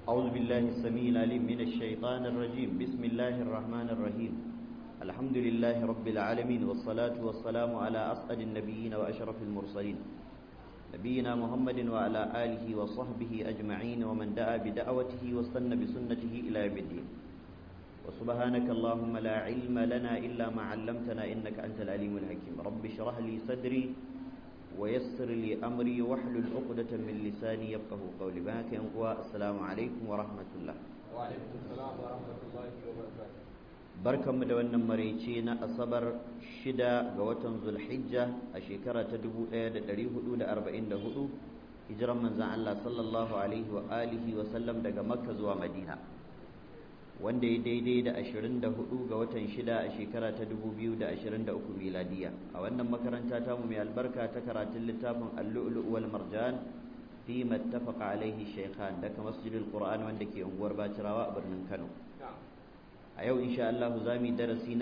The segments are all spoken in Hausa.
أعوذ بالله السميع العليم من الشيطان الرجيم بسم الله الرحمن الرحيم الحمد لله رب العالمين والصلاة والسلام على أسعد النبيين وأشرف المرسلين نبينا محمد وعلى آله وصحبه أجمعين ومن دعا بدعوته واستنى بسنته إلى يوم الدين وسبحانك اللهم لا علم لنا إلا ما علمتنا إنك أنت العليم الحكيم رب اشرح لي صدري ويسر لي أمري واحلل عقدة من لساني يفقه قولي بهاك السلام عليكم ورحمة الله وعليكم السلام ورحمة الله وبركاته barkanmu da wannan maraice na asabar shida ga watan zulhijja a shekara ta 1444 hijiran manzan Allah sallallahu alaihi wa alihi wa sallam daga makka zuwa madina wanda ya daidai da 24 ga watan shida a shekara ta 2023 miladiya a wannan makaranta ta mu mai albarka ta karatun littafin al-lu'lu' wal marjan fi mattafaqa alaihi shaykhan daga masjidil qur'an wanda ke unguwar bacirawa a birnin kano a yau insha Allah za mu yi darasi na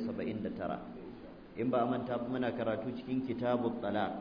179 in ba a manta muna karatu cikin kitabut talaq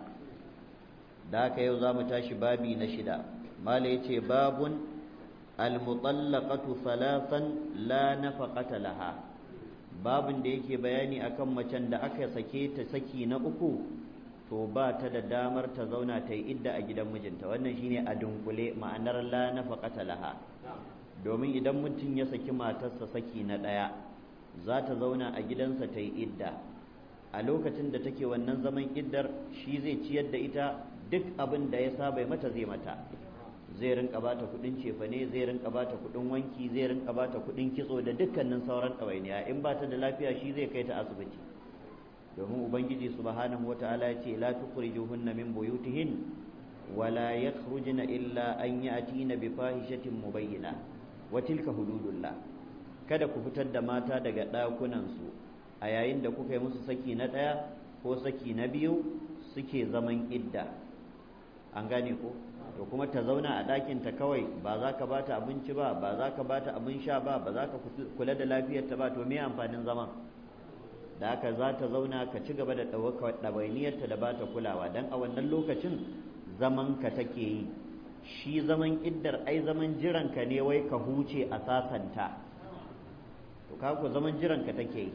da haka yau za mu tashi babi na shida mala yace babun almutallaqatu salasan la nafaqata laha babun da yake bayani akan macen da aka sake ta saki na uku to ba ta da damar ta zauna ta yi idda a gidan mijinta wannan shine a dunkule ma'anar la nafaqata laha domin idan mutum ya saki matarsa saki na ɗaya za ta zauna a gidansa ta yi idda a lokacin da take wannan zaman iddar shi zai ciyar da ita duk abin da ya saba mata zai mata zai rinka bata kudin cefane zai rinka bata kudin wanki zai rinka bata kudin kitso da dukkanin sauran ɗawainiya in ba ta da lafiya shi zai kai ta asibiti domin ubangiji subhanahu wataala ya ce la tukhrijuhunna min buyutihin wala yakhrujna illa an ya'tina bi fahishatin mubayyinah wa tilka hududullah kada ku fitar da mata daga ɗakunansu a yayin da kuka yi musu saki na ɗaya ko saki na biyu suke zaman idda an gane ko to kuma ta zauna a ɗakinta kawai ba za ka bata abinci ba ba za ka bata abin sha ba ba za ka kula da lafiyarta ba to me amfanin zaman da haka za ta zauna ka ci gaba da ɗawainiyarta da ba ta kulawa don a wannan lokacin zaman ka take yi shi zaman iddar ai zaman jiranka ne wai ka huce a sasanta to ku zaman jiranka take yi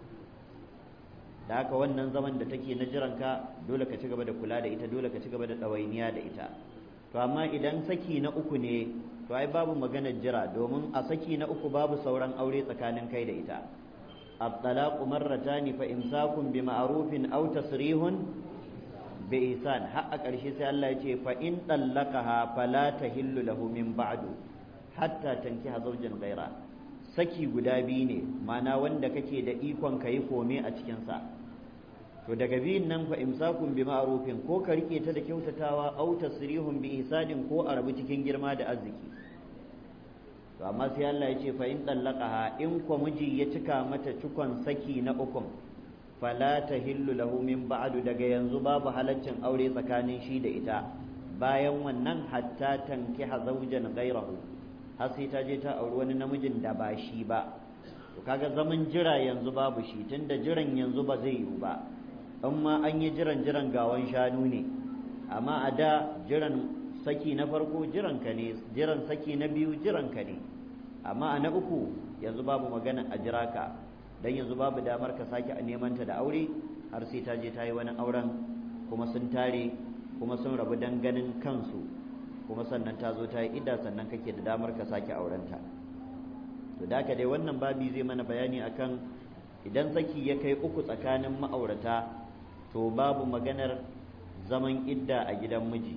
da haka wannan zaman da take na jiranka dole ka ci gaba da kula da ita dole ka ci gaba da ɗawainiya da ita to amma idan saki na uku ne to ai babu maganar jira domin a saki na uku babu sauran aure tsakanin kai da ita الطلاق مرتان فإمساك بمعروف أو تصريح bi isan har a ƙarshe sai Allah ya ce fa in tallaqaha fala tahillu lahu min ba'du hatta tankiha zawjan ghaira saki guda biyu ne ma'ana wanda kake da ikon ka yi kome a cikin sa to daga biyun nan fa imsakun bi ma'rufin ko ka rike ta da kyautatawa au tasrihun bi ihsanin ko a rabu cikin girma da arziki to amma sai Allah ya ce fa in tallaqaha in kwa miji ya cika mata cikon saki na ukun fala tahillu lahu min ba'du daga yanzu babu halaccin aure tsakanin shi da ita bayan wannan hatta tankiha zawjan ghayrahu har sai ta je ta auri wani namijin da ba shi ba to kaga zaman jira yanzu babu shi tunda jiran yanzu ba zai yiwu ba amma an yi jiran jiran gawan shanu ne amma a da jiran saki na farko jiran ka ne jiran saki na biyu jiran ka ne amma a na uku yanzu babu magana a jira ka dan yanzu babu damar ka sake a neman ta da aure har sai ta je ta yi wani auren kuma sun tare kuma sun rabu dan ganin kansu kuma sannan ta zo ta yi idda sannan kake da damar ka sake aurenta to da dai wannan babi zai mana bayani akan idan saki ya kai uku tsakanin ma'aurata to babu maganar zaman idda a gidan miji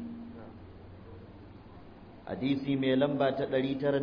hadisi mai lamba ta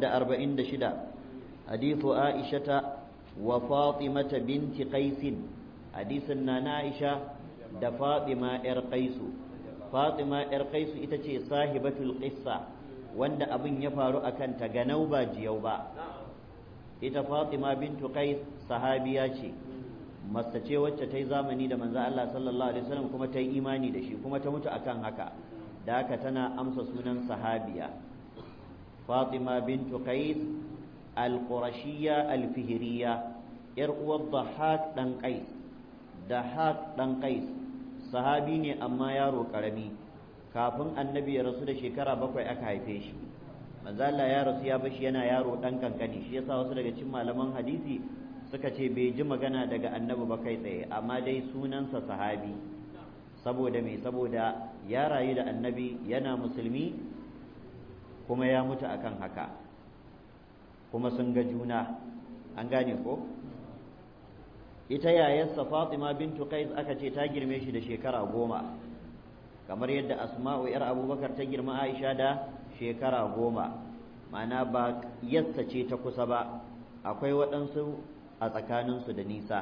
946 hadithu aishata wa fatimata binti qaisin hadisin na aisha da fatima yar qaisu fatima yar qaisu ita ce sahibatul qissa wanda abin ya faru akan ta ganau ba jiyau ba ita fatima bintu qais sahabiya ce mace ce wacce ta yi zamani da manzo Allah sallallahu alaihi wasallam kuma ta yi imani da shi kuma ta mutu akan haka da haka tana amsa sunan sahabiya fatima bintu qais al-qurashiyya al-fihriyya yar uwar Dahak dan Qais Dahak dan Qais sahabi ne amma yaro karami kafin annabi ya rasu da shekara bakwai aka haife shi manzo Allah ya rasu ya bashi yana yaro dan kankani shi yasa wasu daga cikin malaman hadisi suka ce bai ji magana daga annabi ba kai tsaye amma dai sunansa sahabi saboda me saboda ya rayu da annabi yana musulmi kuma ya mutu akan haka kuma sun ga juna an gane ko ita yayarsa Fatima bintu Qais aka ce ta girme shi da shekara goma kamar yadda Asma'u yar Abubakar ta girma Aisha da shekara goma ma'ana ba yassa ce ta kusa ba akwai waɗansu a tsakaninsu da nisa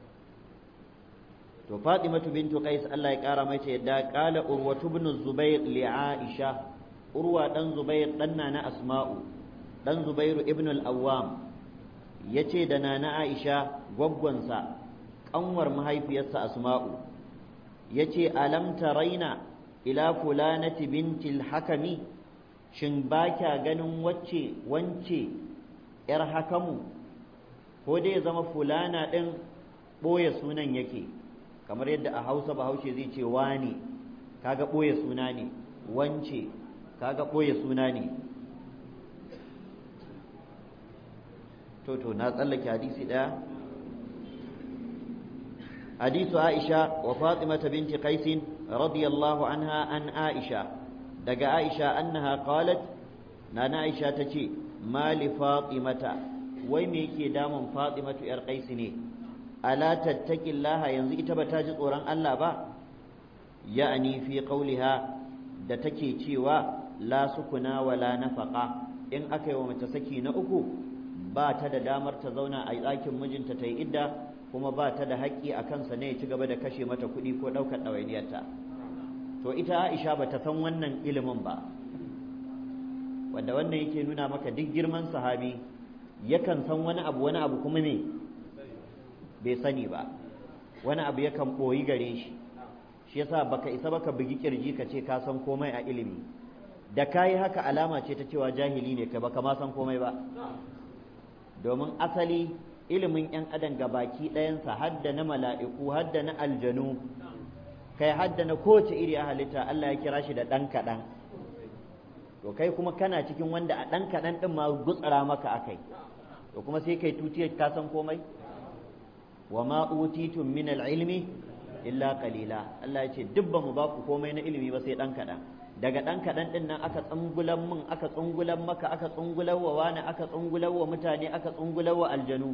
to Fatimatu bintu Qais Allah ya kara mai yadda qala Urwatu ibn Zubair li Aisha Urwa dan Zubair dan na Asma'u dan Zubairu ibn al-Awwam yace da nana Aisha gwaggwansa kanwar mahaifiyarsa Asma'u yace alam taraina ila fulanati binti al-hakami shin ba kya ganin wacce wance yar hakamu ko dai ya zama fulana din boye sunan yake kamar yadda a Hausa Bahaushe zai ce wani kaga boye suna ne wance kaga boye suna ne to to na tsallake hadisi daya hadisu Aisha wa Fatima binti Qais radiyallahu anha an Aisha daga Aisha annaha qalat nana Aisha tace mali Fatimata wai me yake damun Fatimatu yar Qais ne ala tattaqillaha yanzu ita ba ta ji tsoron Allah ba ya'ani fi qawliha da take cewa la sukuna wala nafaqa in aka yi wa mace saki na uku ba ta da damar ta zauna a ɗakin mijinta ta yi idda kuma ba ta da haƙƙi a kansa ne ya ci gaba da kashe mata kuɗi ko ɗaukar ɗawainiyarta to ita Aisha ba ta san wannan ilimin ba wanda wannan yake nuna maka duk girman sahabi yakan san wani abu wani abu kuma me bai sani ba wani abu yakan ɓoyi gare shi shi yasa baka isa baka bugi kirji ka ce ka san komai a ilimi da kayi haka alama ce ta cewa jahili ne kai baka ma san komai ba domin asali ilimin yan adam baki ɗayansa hadda na mala'iku hadda na aljanu kai hadda na kowace iri a halitta Allah ya kira shi da ɗan kaɗan to kai kuma kana cikin wanda a ɗan kaɗan ɗin ma gutsara maka akai to kuma sai kai tutiyar ka san komai wa ma utitum min ilmi illa qalila Allah ya ce duk ba mu ba ku komai na ilimi ba sai ɗan kaɗan daga ɗan kaɗan ɗin nan aka tsungulan min aka tsungulan maka aka tsungulan wa wani aka tsungulan wa mutane aka tsungulan wa aljanu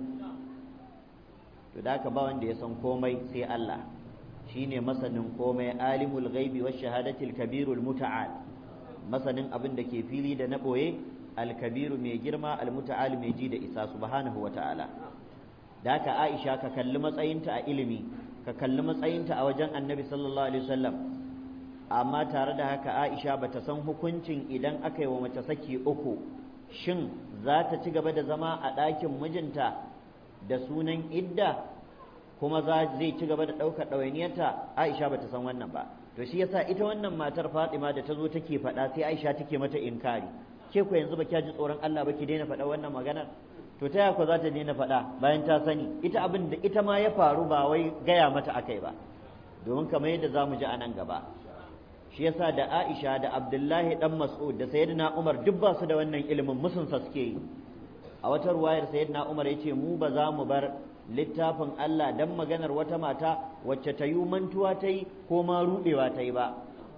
to da aka ba wanda ya san komai sai Allah shine masanin komai alimul ghaibi wash shahadatil kabirul muta'al masanin abin da ke fili da na boye alkabiru mai girma almuta'al mai ji da isa subhanahu wa ta'ala da haka Aisha ka kalli matsayinta a ilimi ka kalli matsayinta a wajen Annabi sallallahu alaihi wasallam amma tare da haka Aisha bata san hukuncin idan aka yi wa mace saki uku shin za ta ci gaba da zama a ɗakin mijinta da sunan idda kuma za zai ci gaba da ɗaukar ɗawainiyarta Aisha bata san wannan ba to shi yasa ita wannan matar Fatima da ta zo take faɗa sai Aisha take mata inkari ke ku yanzu ba kya ji tsoron Allah ba ki daina faɗa wannan maganar to ta yaya za ta daina faɗa bayan ta sani ita abin da ita ma ya faru ba wai gaya mata akai ba domin kamar yadda za mu ji a nan gaba shi yasa da Aisha da Abdullahi dan Mas'ud da Sayyidina Umar duk ba su da wannan ilimin musun sa suke yi a wata ruwayar Sayyidina Umar yace mu ba za mu bar littafin Allah dan maganar wata mata wacce ta yi mantuwa ta yi ko ma rudewa ta yi ba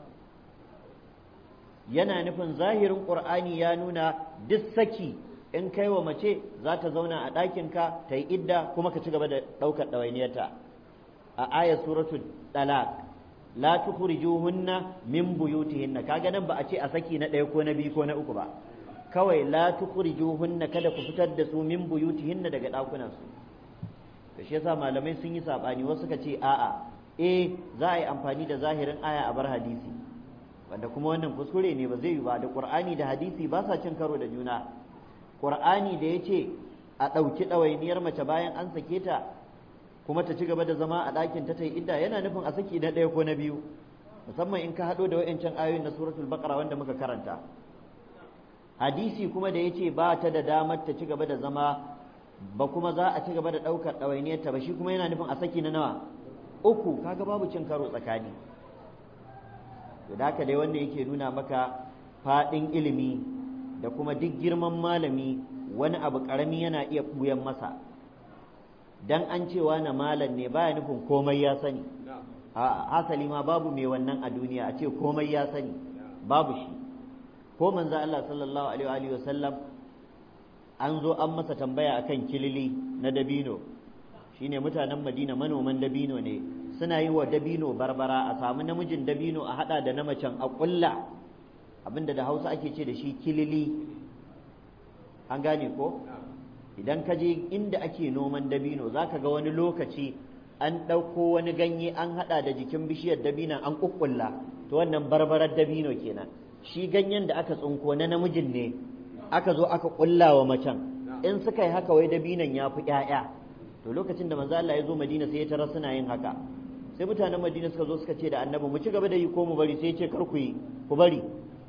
yana nufin zahirin Qur'ani ya nuna duk saki in kai wa mace za ta zauna a ɗakinka ta yi idda kuma ka ci gaba da ɗaukar ɗawainiyarta a ayat suratul talaq la tukhrijuhunna min buyutihinna kaga nan ba a ce a saki na ɗaya ko na biyu ko na uku ba kawai la tukhrijuhunna kada ku fitar da su min buyutihinna daga ɗakunan su to shi yasa malamai sun yi sabani wasu suka ce a'a eh za a yi amfani da zahirin aya a bar hadisi wanda kuma wannan kuskure ne ba zai yi ba da qur'ani da hadisi ba sa cin karo da juna qur'ani da yace a ɗauki ɗawainiyar mace bayan an sake ta kuma ta ci gaba da zama a ɗakin ta ta yi idda yana nufin a saki na ɗaya ko na biyu musamman in ka haɗo da wa'ancan ayoyin na suratul baqara wanda muka karanta hadisi kuma da yace ba ta da damar ta ci gaba da zama ba kuma za a ci gaba da ɗaukar ɗawainiyar ta ba shi kuma yana nufin a saki na nawa uku kaga babu cin karo tsakani to da haka dai wanda yake nuna maka faɗin ilimi da kuma duk girman malami wani abu ƙarami yana iya ɓuyan masa dan an cewa na malam ne baya nufin komai ya sani a hasali ma babu mai wannan a duniya a ce komai ya sani babu shi ko manzo Allah sallallahu alaihi wa sallam an zo an masa tambaya akan kilili na dabino shine mutanen Madina manoman dabino ne suna yi wa dabino barbara a samu namijin dabino a hada da na macen a kulla abinda da Hausa ake ce da shi kilili an gane ko idan ka je inda ake noman dabino zaka ga wani lokaci an ɗauko wani ganye an haɗa da jikin bishiyar dabinan an ƙuƙƙulla to wannan barbarar dabino kenan shi ganyen da aka tsinko na namijin ne aka zo aka ƙulla wa macen in suka yi haka wai dabinan ya fi ƴaƴa to lokacin da manzo Allah ya zo Madina sai ya tarar suna yin haka sai mutanen Madina suka zo suka ce da annabi mu ci gaba da yi ko mu bari sai ya ce kar ku yi ku bari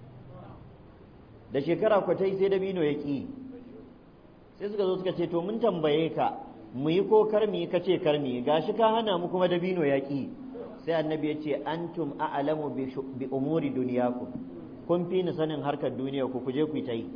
da shekara kwatai sai dabino ya ƙi sai suka zo suka ce to mun tambaye ka mu yi ko karmi ka ce karmi gashi ka hana mu kuma dabino ya ƙi sai annabi ya ce antum a'lamu bi umuri duniyakum kun fi ni sanin harkar duniya ku kuje ku ta yi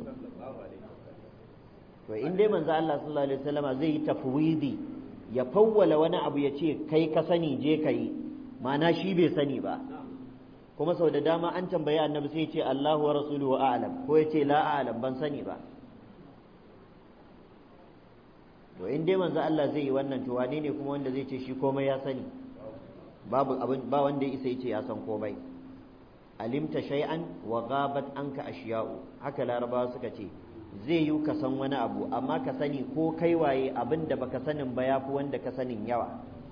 to in dai manzo Allah sallallahu alaihi wasallama zai yi tafwidi ya fawwala wani abu ya ce kai ka sani je ka yi ma'ana shi bai sani ba kuma sau da dama an tambayi annabi sai ya ce Allahu wa rasuluhu a'lam ko ya ce la a'lam ban sani ba to in dai manzo Allah zai yi wannan to wane ne kuma wanda zai ce shi komai ya sani babu abin ba wanda ya isa ya ce ya san komai alimta shay'an wa ghabat anka ashiya'u haka larabawa suka ce zai yi ka san wani abu amma ka sani ko kai waye abin da baka sanin ba yafi wanda ka sanin yawa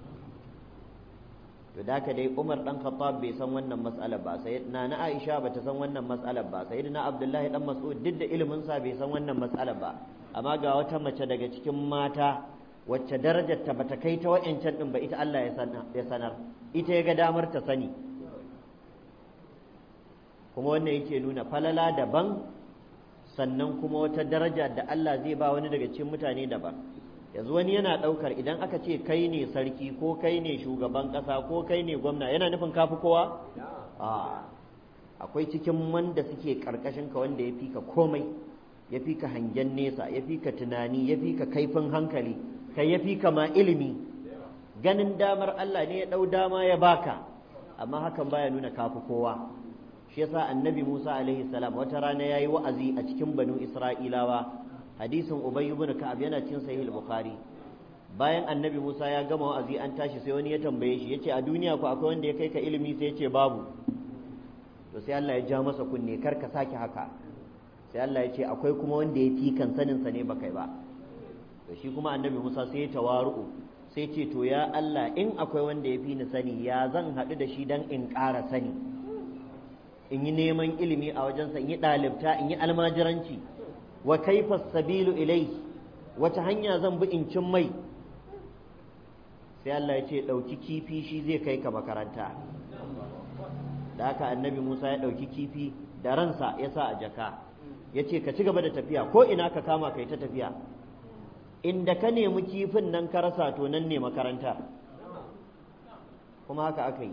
to da haka dai Umar dan Khattab bai san wannan mas'alar ba sai na na Aisha bata san wannan mas'alar ba sai na Abdullahi dan Mas'ud duk da ilimin sa bai san wannan mas'alar ba amma ga wata mace daga cikin mata wacce darajar ta bata kai ta wa'ancan din ba ita Allah ya sanar ita ya ga damar ta sani kuma wannan yake nuna falala daban sannan kuma wata daraja da Allah zai ba wani daga cikin mutane daban yanzu wani yana ɗaukar idan aka ce kai ne sarki ko kai ne shugaban ƙasa ko kai ne gwamna yana nufin kafi kowa a akwai cikin wanda suke ƙarƙashin ka wanda ya fi ka komai ya fi ka hangen nesa ya fi ka tunani ya fi ka kaifin hankali kai ya fi ka ma ilimi ganin damar Allah ne ya ɗau dama ya baka amma hakan baya nuna kafi kowa shi yasa annabi Musa alaihi salam wata rana yayi wa'azi a cikin banu Isra'ilawa hadisin Ubay ibn Ka'ab yana cikin sahih al-Bukhari bayan annabi Musa ya gama wa'azi an tashi sai wani ya tambaye shi yace a duniya ko akwai wanda ya kai ka ilimi sai yace babu to sai Allah ya ja masa kunne kar ka sake haka sai Allah ya ce akwai kuma wanda ya fi kan sanin sa ne bakai ba to shi kuma annabi Musa sai ya tawaru'u sai ce to ya Allah in akwai wanda ya fi ni sani ya zan haɗu da shi dan in ƙara sani in yi neman ilimi a wajensa in yi ɗalibta in yi almajiranci wa kaifa sabilu ilai wata hanya zan bi in cin mai sai Allah ya ce ɗauki kifi shi zai kai ka makaranta da haka annabi Musa ya ɗauki kifi da ransa ya sa a jaka ya ce ka ci gaba da tafiya ko ina ka kama kai ta tafiya inda ka nemi kifin nan ka rasa to nan ne makaranta kuma haka aka yi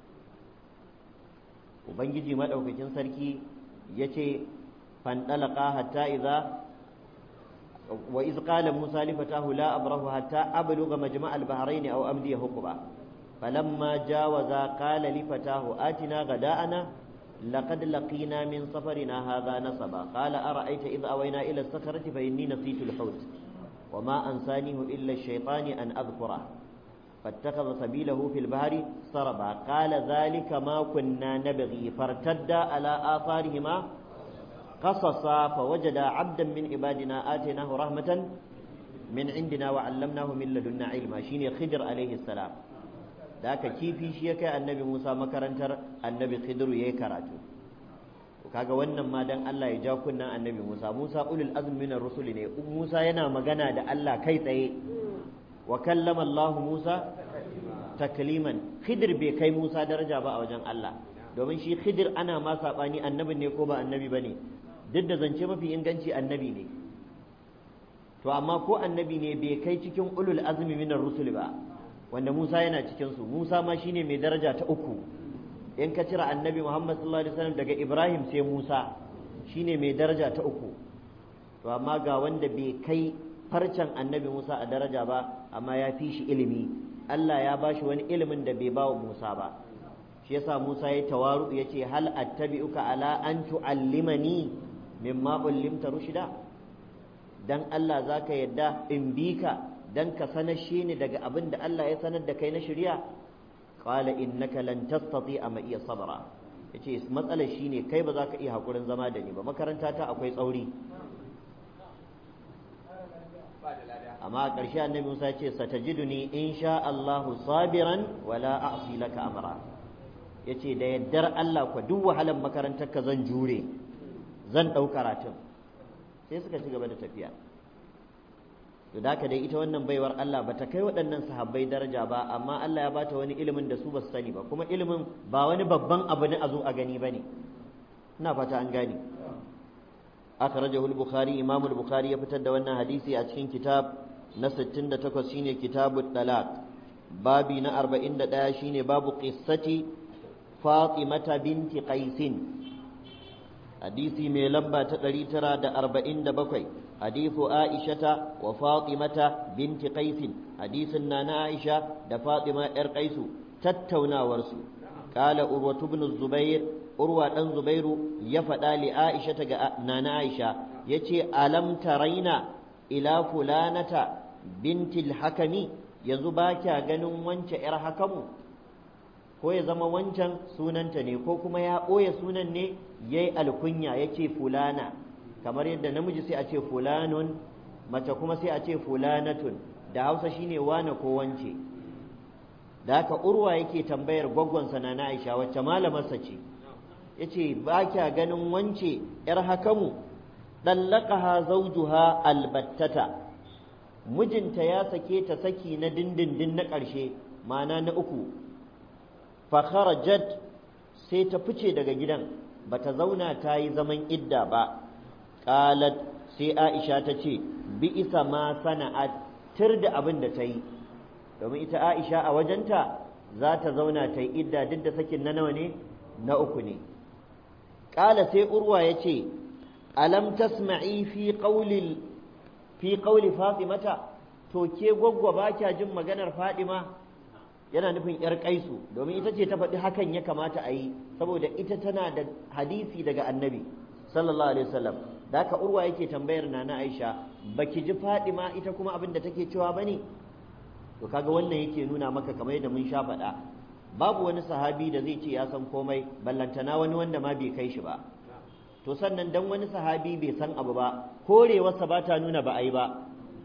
ubangiji maɗaukakin sarki ya ce fandalaka hatta iza wa iz qala musa li fatahu la abrahu hatta abluga majma' al-bahrayn aw amdi huquba falamma jawaza qala li fatahu atina ghada'ana laqad laqina min safarina hadha nasaba qala ara'aita idh awayna ila as-sakhrati fa inni nasitu al-hut وما أنسانيه إلا الشيطان أن أذكره فاتخذ سبيله في البحر سربا قال ذلك ما كنا نبغي فارتدا على آثارهما قصصا فوجدا عبدا من عبادنا آتيناه رحمة من عندنا وعلمناه من لدنا علما شيني خضر عليه السلام ذاك كيفي شيك النبي موسى مكرنتر النبي خضر يكراتو kaga wannan ma dan Allah ya ja kunnan annabi Musa Musa ulul azmi minar rusul ne Musa yana magana da Allah kai tsaye wa kallama Allah Musa takliman Khidir bai kai Musa daraja ba a wajen Allah domin shi Khidir ana ma sabani annabi ne ko ba annabi bane duk da zance mafi inganci annabi ne to amma ko annabi ne bai kai cikin ulul azmi minar rusul ba wanda Musa yana cikin su Musa ma shine mai daraja ta uku in ka cire annabi Muhammad sallallahu alaihi wasallam daga Ibrahim sai Musa shine mai daraja ta uku to amma ga wanda bai kai farcen annabi Musa a daraja ba amma ya fi shi ilimi Allah ya ba shi wani ilimin da bai ba wa Musa ba shi yasa Musa ya tawaru ya ce hal attabi'uka ala an tu'allimani mimma ullimta rushida dan Allah zaka yadda in bi ka dan ka sanar shi ni daga abin da Allah ya sanar da kai na shari'a qala innaka lan tastati'a ma iya sabra yace matsalar shine kai ba za ka iya hakurin zama da ni ba makaranta ta akwai tsauri amma a ƙarshe annabi Musa ya ce satajiduni insha Allahu sabiran wala a'si laka amra yace da yaddar Allah ku duk wahalar makarantar ka zan jure zan ɗau karatun sai suka ci gaba da tafiya to da dai ita wannan baiwar Allah bata kai waɗannan sahabbai daraja ba amma Allah ya bata wani ilimin da su ba su sani ba kuma ilimin ba wani babban abu ne a zo a gani bane ina fata an gane akhrajahu al-bukhari imam al-bukhari ya fitar da wannan hadisi a cikin kitab na 68 shine kitabut talaq babi na 41 shine babu qissati fatimata binti qaisin hadisi mai lamba ta 947 hadithu aishata wa fatimata binti qaisin hadisin na na aisha da fatima yar qaisu tattaunawarsu qala urwatu ibn zubair urwa dan zubairu ya faɗa li aisha ga nana aisha yace alam taraina ila fulanata bintil hakami yanzu ba kya ganin wance yar hakamu ko ya zama wancan sunanta ne ko kuma ya ɓoye sunan ne yayi alkunya yace fulana kamar yadda namiji sai a ce fulanun mace kuma sai a ce fulanatun da hausa shine wane ko wance da haka urwa yake tambayar gwaggonsa na na aisha wacce malamarsa ce yace ba kya ganin wance yar hakamu dallaqaha zawjuha albattata mijinta ya sake ta saki na dindindin na ƙarshe ma'ana na uku fa kharajat sai ta fice daga gidan bata zauna ta yi zaman idda ba qalat sai Aisha ta ce bi isa ma sana'at tir da abin da ta yi domin ita Aisha a wajenta za ta zauna ta yi idda duk da sakin na nawa ne na uku ne ƙala sai urwa ya ce alam tasma'i fi qawli fi qawli fatimata to ke gwaggwa ba kya jin maganar fadima yana nufin yar kaisu domin ita ce ta faɗi hakan ya kamata a yi saboda ita tana da hadisi daga annabi sallallahu alaihi wasallam da haka urwa yake tambayar nana aisha baki ji fadima ita kuma abin da take cewa bane to kaga wannan yake nuna maka kamar yadda mun sha faɗa babu wani sahabi da zai ce ya san komai ballantana wani wanda ma bai kai shi ba to sannan dan wani sahabi bai san abu ba korewarsa ba ta nuna ba a yi ba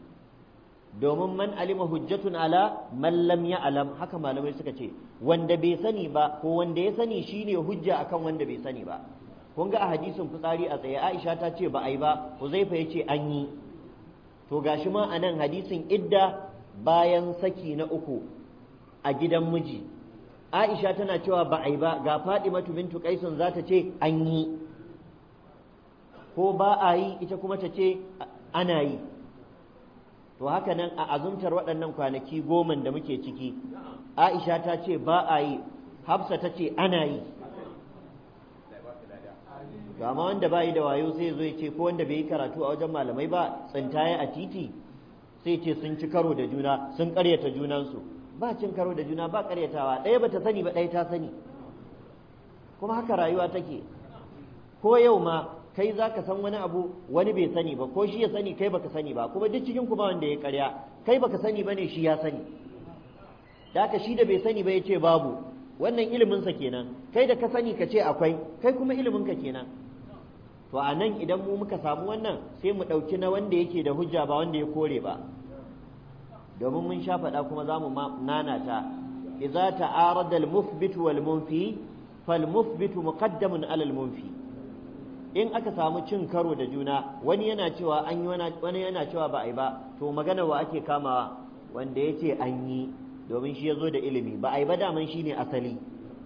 domin man alima hujjatun ala man lam ya'lam haka malamai suka ce wanda bai sani ba ko wanda ya sani shine hujja akan wanda bai sani ba kun ga a hadisin fitsari a tsaye Aisha ta ce ba a yi ba Huzaifa ya ce an yi to gashi ma a nan hadisin idda bayan saki na uku a gidan miji Aisha tana cewa ba a yi ba ga Fadimatu bintu Qaisun za ta ce an yi ko ba a yi ita kuma ta ce ana yi to haka nan a azumtar waɗannan kwanaki goman da muke ciki Aisha ta ce ba a yi Hafsa ta ce ana yi to amma wanda ba yi da wayo sai zo ya ce ko wanda bai yi karatu a wajen malamai ba tsintaye a titi sai ce sun ci karo da juna sun ƙaryata junansu ba cin karo da juna ba karyatawa ɗaya bata sani ba ɗaya ta sani kuma haka rayuwa take ko yau ma kai za ka san wani abu wani bai sani ba ko shi ya sani kai baka sani ba kuma duk cikin ku ba wanda ya karya kai baka sani ba ne shi ya sani da haka shi da bai sani ba ya ce babu wannan iliminsa kenan kai da ka sani ka ce akwai kai kuma iliminka kenan to a nan idan mu muka samu wannan sai mu ɗauki na wanda yake da hujja ba wanda ya kore ba domin mun sha faɗa kuma za mu nanata idza ta'arada al-muthbit wal munfi fal muthbit muqaddamun ala al-munfi in aka samu cin karo da juna wani yana cewa an yi wani yana cewa ba a yi ba to magana wa ake kamawa wanda ya ce an yi domin shi ya zo da ilimi ba a yi ba daman shi ne asali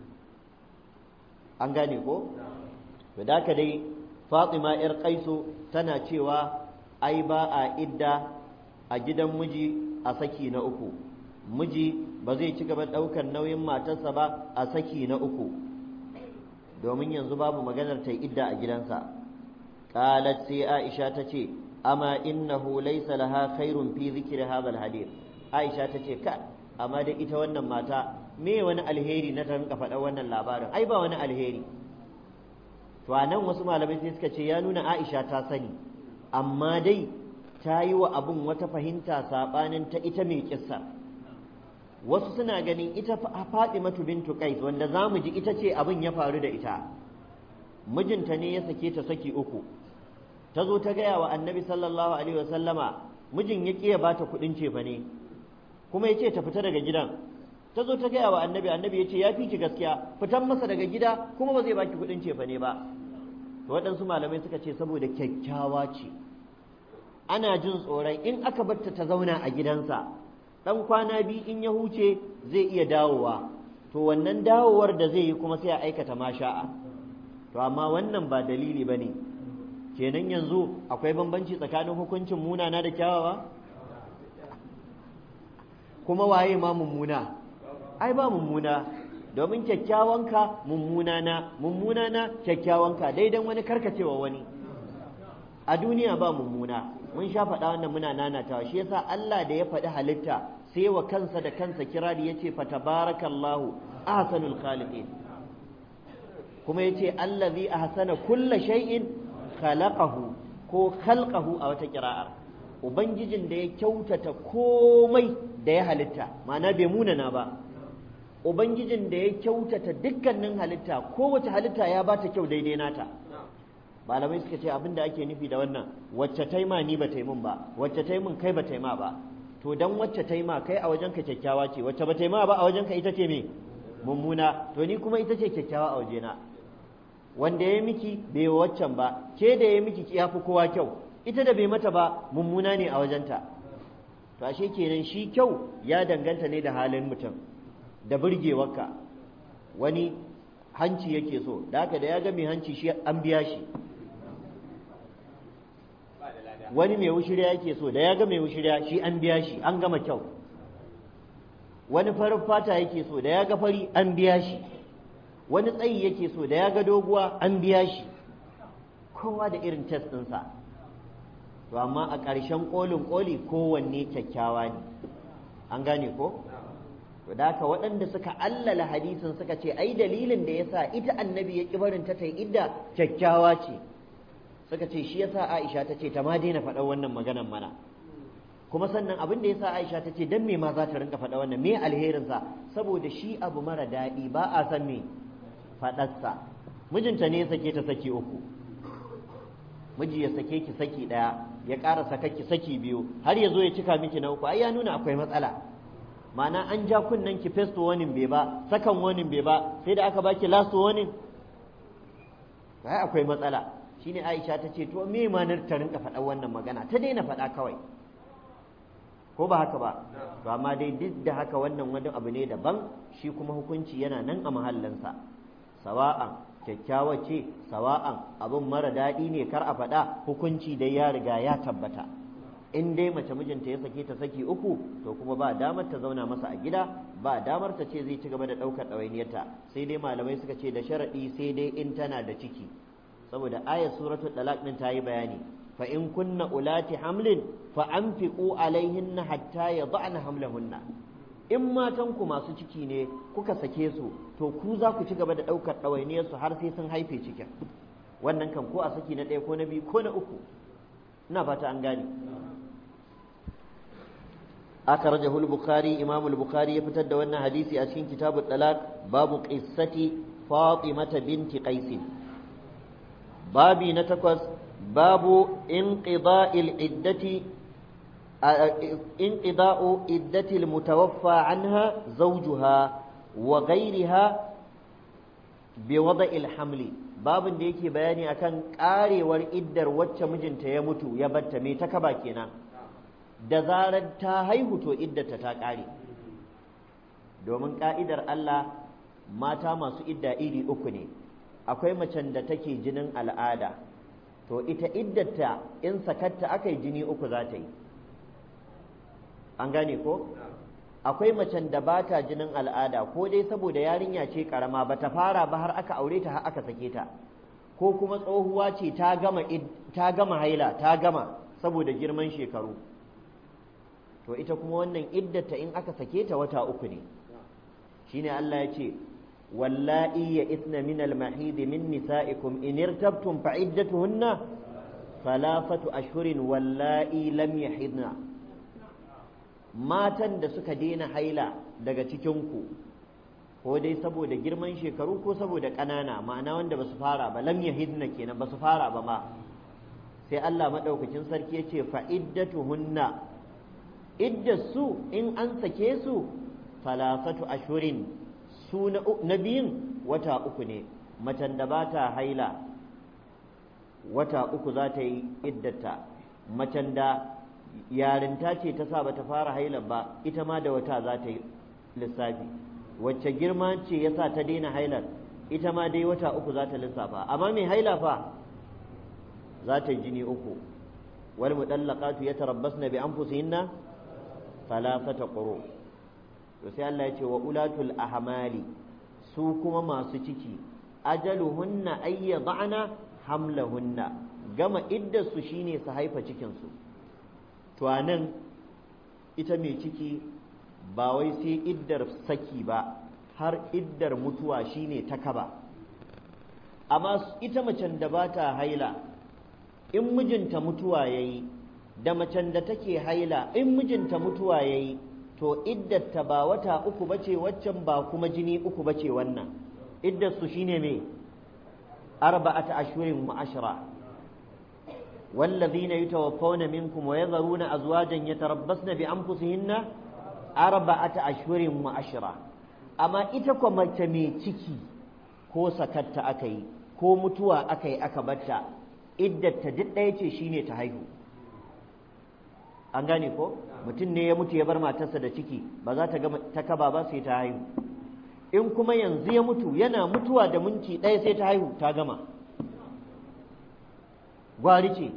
an gane ko to da ka dai fatima yar kaiso tana cewa ai ba a idda a gidan miji a saki na uku miji ba zai ci gaba ɗaukar nauyin matarsa ba a saki na uku domin yanzu babu maganar ta idda a gidansa qalat sai aisha ta ce amma innahu laysa laha khairun fi dhikri hadha alhadith aisha ta ce ka amma da ita wannan mata me wani alheri na ta rinka faɗa wannan labarin ai ba wani alheri to a nan wasu malamai sai suka ce ya nuna aisha ta sani amma dai ta yi wa abin wata fahimta saɓanin ta ita mai kissa wasu suna ganin ita Fatimatu bintu Qais wanda za mu ji ita ce abin ya faru da ita mijinta ne ya sake ta saki uku ta zo ta gaya wa annabi sallallahu alaihi wasallama mijin ya ƙiya ba ta kuɗin cefa ne kuma ya ce ta fita daga gidan ta zo ta gaya wa annabi annabi ya ce ya fi ki gaskiya fitan masa daga gida kuma ba zai baki kuɗin cefa ne ba to waɗansu malamai suka ce saboda kyakkyawa ce ana jin tsoron in aka barta ta zauna a gidansa ɗan kwana biyu in ya huce zai iya dawowa to wannan dawowar da zai yi kuma sai a aikata masha'a to amma wannan ba dalili ba ne kenan yanzu akwai bambanci tsakanin hukuncin munana da kyawawa kuma waye ma mummuna ai ba mummuna domin kyakkyawanka mummuna na mummuna na kyakkyawanka daidan wani karkacewa wani a duniya ba mummuna mun sha faɗa wannan muna nanatawa shi yasa Allah da ya faɗi halitta sai wa kansa da kansa kirari yace fa tabarakallahu ahsanul khaliqin kuma yace allazi ahsana kulla shay'in khalaqahu ko khalqahu a wata kira'ar ubangijin da ya kyautata komai da ya halitta ma'ana bai munana ba ubangijin da ya kyautata dukkanin halitta kowace halitta ya bata kyau daidai nata malamai suka ce abin da ake nufi da wannan wacce taima ni ba taimun ba wacce taimun kai ba taima ba to dan wacce taima kai a wajen ka kyakkyawa ce wacce ba taima ba a wajen ka ita ce me mummuna to ni kuma ita ce kyakkyawa a wajena wanda ya miki bai waccan ba ke da ya miki ya fi kowa kyau ita da bai mata ba mummuna ne a wajenta to ashe kenan shi kyau ya danganta ne da halin mutum da burgewarka wani hanci yake so da haka da ya ga mai hanci shi an biya shi wani mai wushirya yake so da ya ga mai wushirya shi an biya shi an gama kyau wani farin fata yake so da ya ga fari an biya shi wani tsayi yake so da ya ga doguwa an biya shi kowa da irin test ɗinsa to amma a ƙarshen ƙolin ƙoli kowanne kyakkyawa ne an gane ko to da haka waɗanda suka allala hadisin suka ce ai dalilin da yasa ita annabi ya ƙi barin ta tai idda kyakkyawa ce suka ce shi yasa Aisha ta ce ta ma daina faɗa wannan maganan mana kuma sannan abin da yasa Aisha ta ce dan me ma za ta rinka faɗa wannan me alherin sa saboda shi abu mara daɗi ba a san me faɗarsa mijinta ne ya sake ta saki uku miji ya sake ki saki ɗaya ya ƙara saka ki saki biyu har ya zo ya cika miki na uku ai ya nuna akwai matsala ma'ana an ja kunnen ki first warning bai ba second warning bai ba sai da aka baki last warning ai akwai matsala shine Aisha ta ce to me ma ta rinka faɗa wannan magana ta daina faɗa kawai ko ba haka ba to amma dai duk da haka wannan wani abu ne daban shi kuma hukunci yana nan a mahallinsa sawa'an kyakkyawa ce sawa'an abin mara daɗi ne kar a faɗa hukunci dai ya riga ya tabbata in dai mace mijinta ya sake ta saki uku to kuma ba damar ta zauna masa a gida ba damar ta ce zai ci gaba da ɗaukar ɗawainiyarta sai dai malamai suka ce da sharaɗi sai dai in tana da ciki saboda ayat suratul talaq din ta yi bayani fa in kunna ulati hamlin fa anfiqu alaihinna hatta yad'na hamlahunna in matan ku masu ciki ne kuka sake su to ku za ku ci gaba da ɗaukar ɗawainiyar su har sai sun haife cikin wannan kan ko a saki na ɗaya ko na biyu ko na uku ina fata an gane أخرجه البخاري إمام البخاري يفتد وأن حديثي أشين كتاب الطلاق باب قصة فاطمة بنت قيس بابي نتكوز باب انقضاء العدة انقضاء عدة المتوفى عنها زوجها وغيرها بوضع الحمل babin da yake bayani akan karewar iddar wacce mijinta ya mutu ya batta me ta kaba kenan da zarar ta haihu to iddata ta ƙare domin ƙa'idar Allah mata masu idda iri uku ne akwai macen da take jinin al'ada to ita iddata in sakatta aka yi jini uku za ta yi an gane ko akwai macen da ba ta jinin al'ada ko dai saboda yarinya ce karama ba ta fara ba har aka aure ta har aka sake ta ko kuma tsohuwa ce ta gama ta gama haila ta gama saboda girman shekaru to ita kuma wannan iddata in aka sake ta wata uku ne shine Allah ya ce wallahi ya isna min al-mahid min nisa'ikum in irtabtum fa iddatuhunna thalathatu ashhurin wallahi lam yahidna matan da suka daina haila daga cikin ku ko dai saboda girman shekaru ko saboda ƙanana ma'ana wanda ba su fara ba lam yahidna kenan ba su fara ba ma sai Allah madaukakin sarki ya ce fa iddatuhunna iddasu in an sake su salasatu ashurin su na biyun wata uku ne macen da ba ta haila wata uku za ta yi iddata macen da yarinta ce ta sa ba ta fara haila ba ita ma da wata za ta yi lissafi wacce girma ce ya sa ta daina hailar ita ma dai wata uku za ta lissafa amma mai haila fa za ta yi jini uku wal mudallaqatu yatarabbasna bi anfusihinna thalathata quru to sai Allah ya ce wa ulatul ahmali su kuma masu ciki ajaluhunna ay yad'ana hamlahunna gama iddar su shine su haifa cikin su to anan ita mai ciki ba wai sai iddar saki ba har iddar mutuwa shine ta kaba amma ita macen da ba ta haila in mijinta mutuwa yayi da macen da take haila in mijinta mutuwa yayi to iddarta ba wata uku bace waccan ba kuma jini uku bace wannan iddar su shine me arba'ata ashhurin wa ashra والذين يتوفون منكم ويذرون أزواجا يتربصن بأنفسهن أربعة أشهر وعشرة أما إتكو متمي تكي ko sakatta aka yi ko mutuwa aka yi aka batta iddata duk ɗaya ce shine ta haihu an gane ko mutum ne ya mutu ya bar matarsa da ciki ba za ta gama ta kaba ba sai ta haihu in kuma yanzu ya mutu yana mutuwa da minti ɗaya sai ta haihu ta gama gwari ce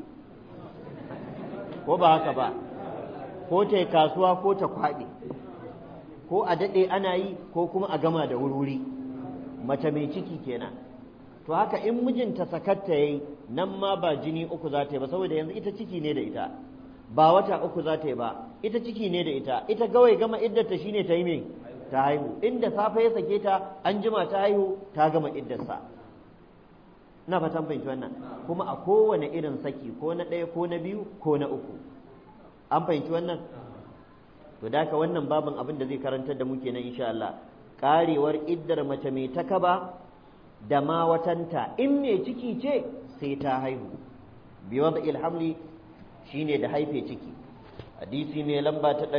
ko ba haka ba ko ta yi kasuwa ko ta kwaɗe ko a daɗe ana yi ko kuma a gama da wuri mace mai ciki kenan to haka in mijinta sakatta yayi nan ma ba jini uku za ta yi ba saboda yanzu ita ciki ne da ita ba wata uku za ta yi ba ita ciki ne da ita ita gawai gama iddata shine ta yi me ta haihu inda safe ya sake ta an jima ta haihu ta gama iddarsa ina fatan fahimci wannan kuma a kowane irin saki ko na ɗaya ko na biyu ko na uku an fahimci wannan to da haka wannan babin abin da zai karantar da mu kenan insha Allah karewar iddar mace mai takaba da ma watanta in mai ciki ce sai ta haihu biwad ilhamli shine da haife ciki hadisi mai lamba ta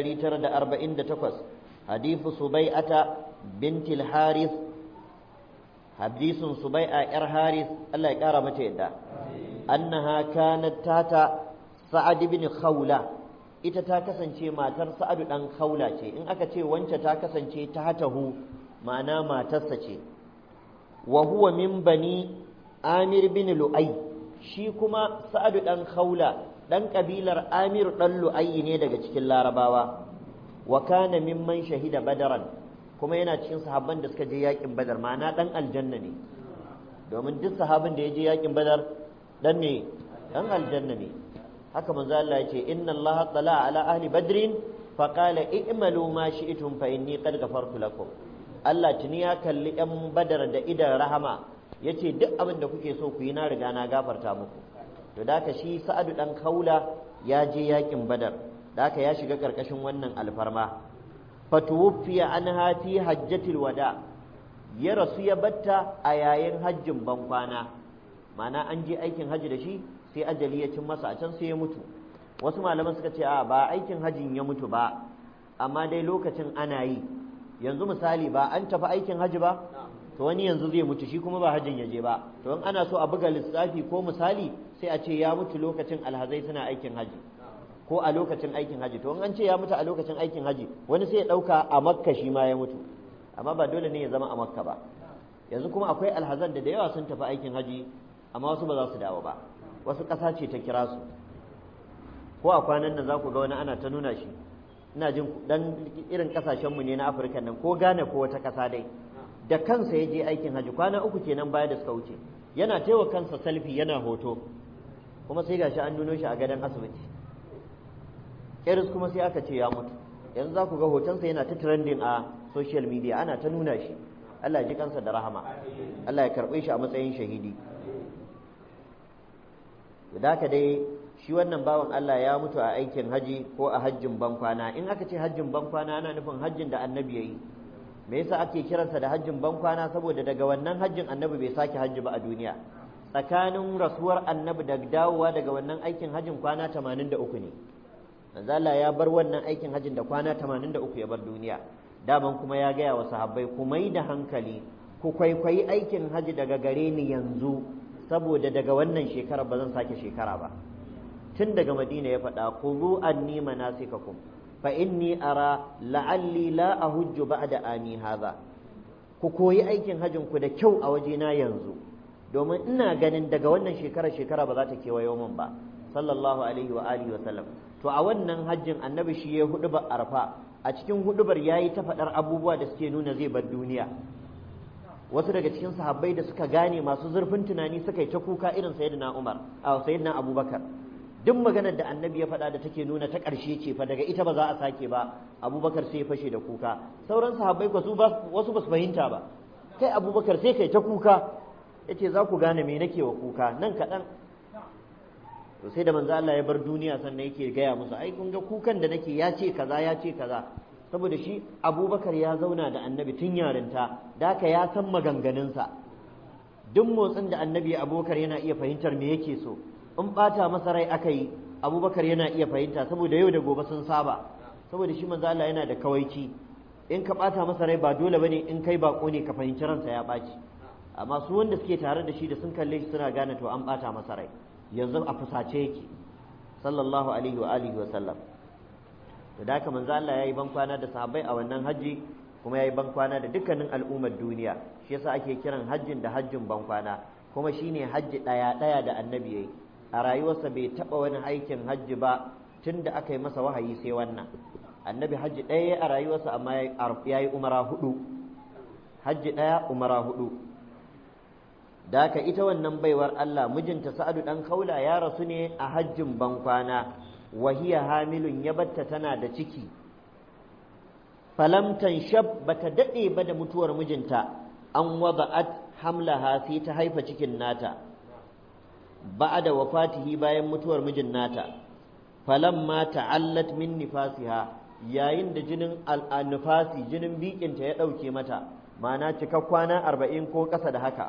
948 hadithu subai'ata bintil haris hadisin subai'a yar haris Allah ya kara mata yadda annaha kanat tata sa'ad ibn khawla ita ta kasance matar sa'adu dan khawla ce in aka ce wance ta kasance ta hatahu ma'ana matarsa ce wa huwa min bani amir bin lu'ay shi kuma sa'adu dan khawla dan kabilar amir dan lu'ay ne daga cikin larabawa wa kana mimman shahida badaran kuma yana cikin sahabban da suka je yakin badar ma'ana dan aljanna ne domin duk sahabin da ya je yakin badar dan ne dan aljanna ne haka manzo Allah ya ce inna Allah tala ala ahli badrin fa qala i'malu ma shi'tum fa inni qad ghafartu lakum Allah tuni ya kalli yan badar da idan rahama yace duk abin da kuke so ku yi na riga na gafarta muku to da shi sa'adu dan kaula ya je yakin badar da ya shiga karkashin wannan alfarma fatuwfiya anha fi hajjatil wada ya rasu ya batta a yayin hajjin bankwana ma'ana an je aikin hajji da shi sai ajali ya cin masa a can sai ya mutu wasu malaman suka ce a ba aikin hajjin ya mutu ba amma dai lokacin ana yi yanzu misali ba an tafi aikin hajji ba to wani yanzu zai mutu shi kuma ba hajjin ya je ba to in ana so a buga lissafi ko misali sai a ce ya mutu lokacin alhazai suna aikin hajji ko a lokacin aikin hajji to in an ce ya mutu a lokacin aikin hajji wani sai ya ɗauka a makka shi ma ya mutu amma ba dole ne ya zama a makka ba yanzu kuma akwai alhazan da da yawa sun tafi aikin hajji amma wasu ba za su dawo ba wasu ƙasa ce ta kira su ko a kwanan nan za ku ga wani ana ta nuna shi ina jin dan irin ƙasashenmu ne na afirka nan ko gane ko wata ƙasa dai da kansa ya je aikin hajji kwana uku kenan baya da suka wuce yana taiwa kansa salfi yana hoto kuma sai gashi an nuno shi a gadon asibiti iris kuma sai aka ce ya mutu yanzu za ku ga hotonsa yana ta trending a social media ana ta nuna shi Allah ya ji kansa da rahama Allah ya karɓe shi a matsayin shahidi da haka dai shi wannan bawan Allah ya mutu a aikin haji ko a hajjin bankwana in aka ce hajjin bankwana ana nufin hajjin da annabi ya yi me yasa ake kiransa da hajjin bankwana saboda daga wannan hajjin annabi bai sake hajji ba a duniya tsakanin rasuwar annabi da dawowa daga wannan aikin hajjin kwana 83 ne manzo Allah ya bar wannan aikin hajjin da kwana 83 ya bar duniya daman kuma ya gaya wa sahabbai ku mai da hankali ku kwaikwayi aikin haji daga gare ni yanzu saboda daga wannan shekara ba zan sake shekara ba tun daga madina ya faɗa khudhu anni manasikakum fa inni ara la'alli la ahujju ba'da ami hadha ku koyi aikin hajjin ku da kyau a wajena yanzu domin ina ganin daga wannan shekara shekara ba za ta kewayo min ba sallallahu alaihi wa alihi wa sallam to a wannan hajjin annabi shi ya hudu ba arfa a cikin hudubar yayi ta faɗar abubuwa da suke nuna zai bar duniya wasu daga cikin sahabbai da suka gane masu zurfin tunani suka yi ta kuka irin sayyidina Umar a sayyidina Abubakar duk maganar da annabi ya faɗa da take nuna ta ƙarshe ce fa daga ita ba za a sake ba Abubakar sai ya fashe da kuka sauran sahabbai ko su wasu ba su fahimta ba kai Abubakar sai kai ta kuka yace za ku gane me nake wa kuka nan kaɗan to sai da manzo Allah ya bar duniya sannan yake gaya musu ai kun ga kukan da nake ya ce kaza ya ce kaza saboda shi abubakar ya zauna da annabi tun yarinta da haka ya san maganganunsa duk motsin da annabi abubakar yana iya fahimtar me yake so in bata masa rai aka yi abubakar yana iya fahimta saboda yau da gobe sun saba saboda shi manzo Allah yana da kawaici in ka bata masa rai ba dole bane in kai bako ne ka fahimci ransa ya ɓaci amma su wanda suke tare da shi da sun kalle shi suna gane to an bata masa rai yanzu a fusace yake sallallahu alaihi wa alihi wa sallam to da haka manzo Allah yayi ban kwana da sahabbai a wannan haji kuma yayi ban kwana da dukkanin al'ummar duniya shi yasa ake kiran hajjin da hajjin ban kwana kuma shine hajji daya daya da annabi yayi a rayuwarsa bai taba wani aikin hajji ba tunda aka yi masa wahayi sai wannan annabi hajji daya a rayuwarsa amma yayi umara hudu hajji daya umara hudu da haka ita wannan baiwar Allah mijinta Sa'adu dan Kaula ya rasu ne a hajjin bankwana wahiya hamilun ya batta tana da ciki falam tanshab bata dade ba da mutuwar mijinta an wada'at hamlaha sai ta haifa cikin nata ba'da wafatihi bayan mutuwar mijin nata falamma ta'allat min nifasiha yayin da jinin al-nifasi jinin bikinta ya dauke mata ma'ana cika kwana arba'in ko ƙasa da haka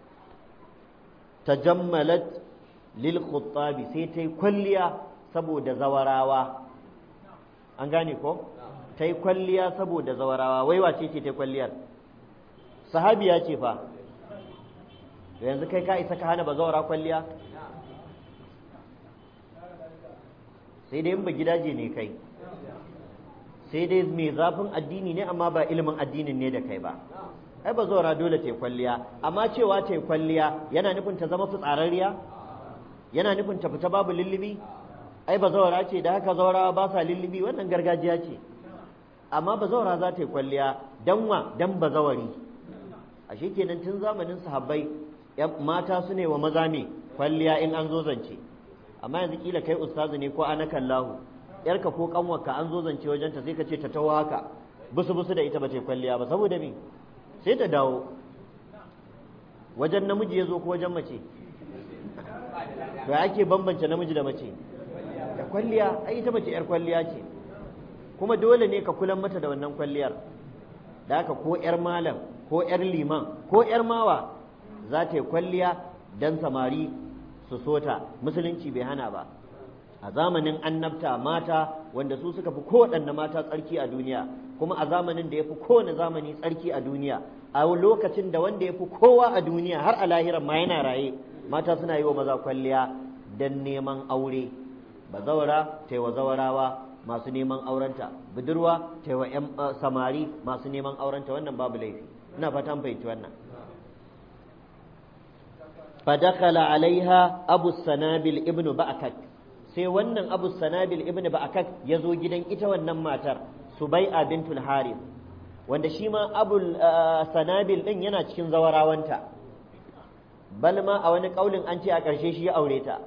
tajammalat lil khuttabi sai ta yi kwalliya saboda zawarawa an gane ko ta yi kwalliya saboda zawarawa wai wace ce ta yi kwalliyar sahabiya ce fa da yanzu kai ka isa ka hana ba zawara kwalliya sai dai ba gidaje ne kai sai dai mai zafin addini ne amma ba ilimin addinin ne da kai ba ai ba zaura dole ta yi kwalliya amma cewa ta yi kwalliya yana nufin ta zama fitsararriya yana nufin ta fita babu lullubi ai ba zaura ce da haka zaurawa ba sa lullubi wannan gargajiya ce amma ba zaura za ta yi kwalliya dan wa dan ba zawari ashe kenan tun zamanin sahabbai mata su ne wa maza ne kwalliya in an zo zance amma yanzu kila kai ustazu ne ko ana kallahu yarka ko kanwarka an zo zance wajenta sai ka ce ta tawo haka busu busu da ita ba ta yi kwalliya ba saboda me sai ta dawo wajen namiji ya zo ko wajen mace da ake bambance namiji da mace da kwalliya ai ita mace yar kwalliya ce kuma dole ne ka kulan mata da wannan kwalliyar da haka ko yar malam ko yar liman ko yar mawa za ta yi kwalliya dan samari su sota musulunci bai hana ba a zamanin annabta mata wanda su suka fi kowaɗanne mata tsarki a duniya kuma a zamanin da ya fi kowane zamani tsarki a duniya a lokacin da wanda ya fi kowa a duniya har a lahiran ma yana raye mata suna yi wa maza kwalliya don neman aure bazawara ta wa zawarawa masu neman aurenta budurwa ta wa ‘yan samari masu neman aurenta wannan babu laifi ina fatan fahimci wannan fadakala alaiha abu sanabil ibnu ba'akak sai wannan abu sanabil ibnu ba'akak ya zo gidan ita wannan matar subai'a bintul harith wanda shi ma abu sanabil din yana cikin zawarawanta bal ma a wani kaulin an ce a ƙarshe shi ya aure ta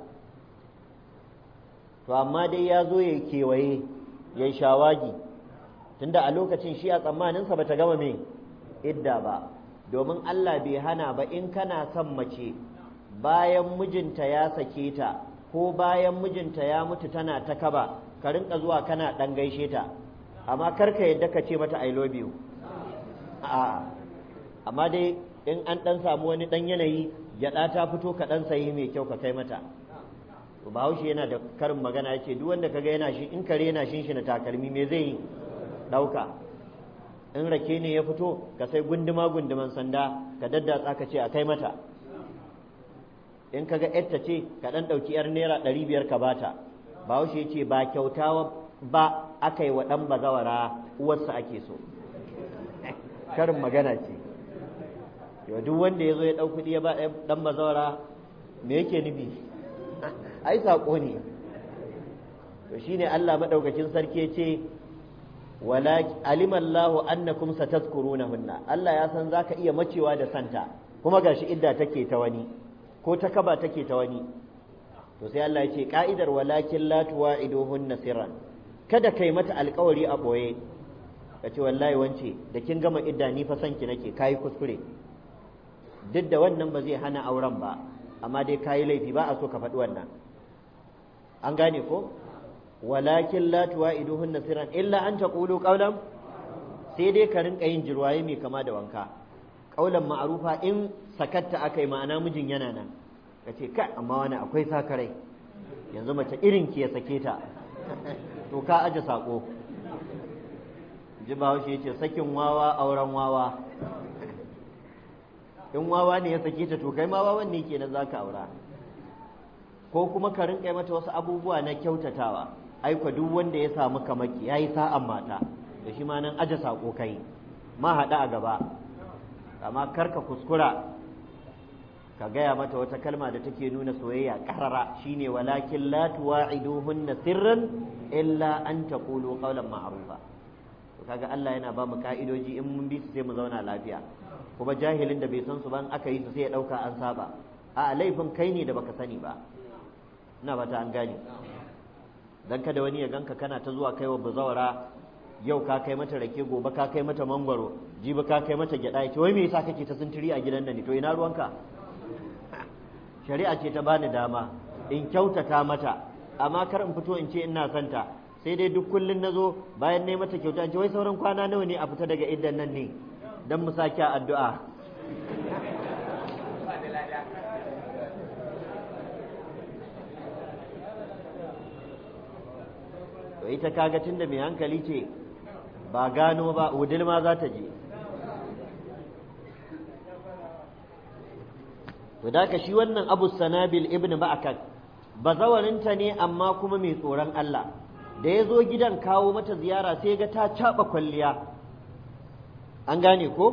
to amma dai ya zo ya kewaye ya yi shawagi tunda a lokacin shi a tsammaninsa ba ta gama me idda ba domin Allah bai hana ba in kana son mace bayan mijinta ya sake ta ko bayan mijinta ya mutu tana ta kaba ka rinka zuwa kana ɗan gaishe ta amma kar ka yadda ka ce mata I love you a amma dai in an ɗan samu wani ɗan yanayi gyaɗa ta fito ka ɗan sayi mai kyau ka kai mata to bahaushe yana da karin magana ya ce duk wanda kaga yana shi in kare yana shin shi na takalmi me zai yi ɗauka in rake ne ya fito ka sai gunduma gunduman sanda ka daddatsa ka ce a kai mata in kaga yarta ce ka ɗan ɗauki yar naira ɗari biyar ka bata bahaushe ya ce ba kyauta ba aka yi wa ɗan bazawara uwarsa ake so karin magana ce yau duk wanda ya zo ya ɗau kuɗi ya ba ɗan bazawara me yake nufi ai saƙo ne to shine Allah maɗaukacin sarki ce wala alimallahu annakum satazkurunahunna Allah ya san zaka iya macewa da santa kuma gashi idda take ta wani ko ta kaba take ta wani to sai Allah ya ce ka'idar walakin la tuwa'iduhunna sirran kada kai mata alƙawari a boye ka ce wallahi wance da kin gama idda ni fa sanki nake kayi kuskure duk da wannan ba zai hana auren ba amma dai kayi laifi ba a so ka faɗi wannan an gane ko walakin la tuwa'iduhunna sirran illa an taqulu qawlan sai dai ka rinka yin jirwaye mai kama da wanka qawlan ma'rufa in sakatta akai ma'ana mijin yana nan ka ce kai amma wani akwai sakarai yanzu mace irin ki ya sake ta to ka aje sako ji bahaushe ya ce sakin wawa auren wawa in wawa ne ya sake ta to kai ma wawan ne kenan za ka aura ko kuma ka rinka mata wasu abubuwa na kyautatawa aiko duk wanda ya samu kamaki ya yi sa'an mata da shi ma nan aje sako kai ma haɗa a gaba amma kar ka kuskura ka gaya mata wata kalma da take nuna soyayya ƙarara shine walakin la tuwa'iduhunna sirran illa an taqulu qawlan ma'rufa kaga Allah yana ba mu ka'idoji in mun bi su sai mu zauna lafiya kuma jahilin da bai san su ban aka yi su sai ya dauka an saba a laifin kai ne da baka sani ba ina ba ta an gane dan kada wani ya ganka kana ta zuwa kaiwa bazawara yau ka kai mata rake gobe ka kai mata mangwaro jibi ka kai mata gyada ya ce wai me yasa kake ta sintiri a gidan nan ne to ina ruwanka shari'a ce ta bani dama in kyautata mata amma kar in fito in ce ina santa sai dai duk kullun nazo bayan ne mata kyauta ce wai sauran kwana nawa ne a fita daga iddan nan ne dan mu sake addu'a to ita kaga tunda mai hankali ce ba gano ba wudil ma za ta je to da ka shi wannan abu sanabil ibn ba'akak bazawarinta ne amma kuma mai tsoron Allah da ya zo gidan kawo mata ziyara sai ga ta caɓa kwalliya an gane ko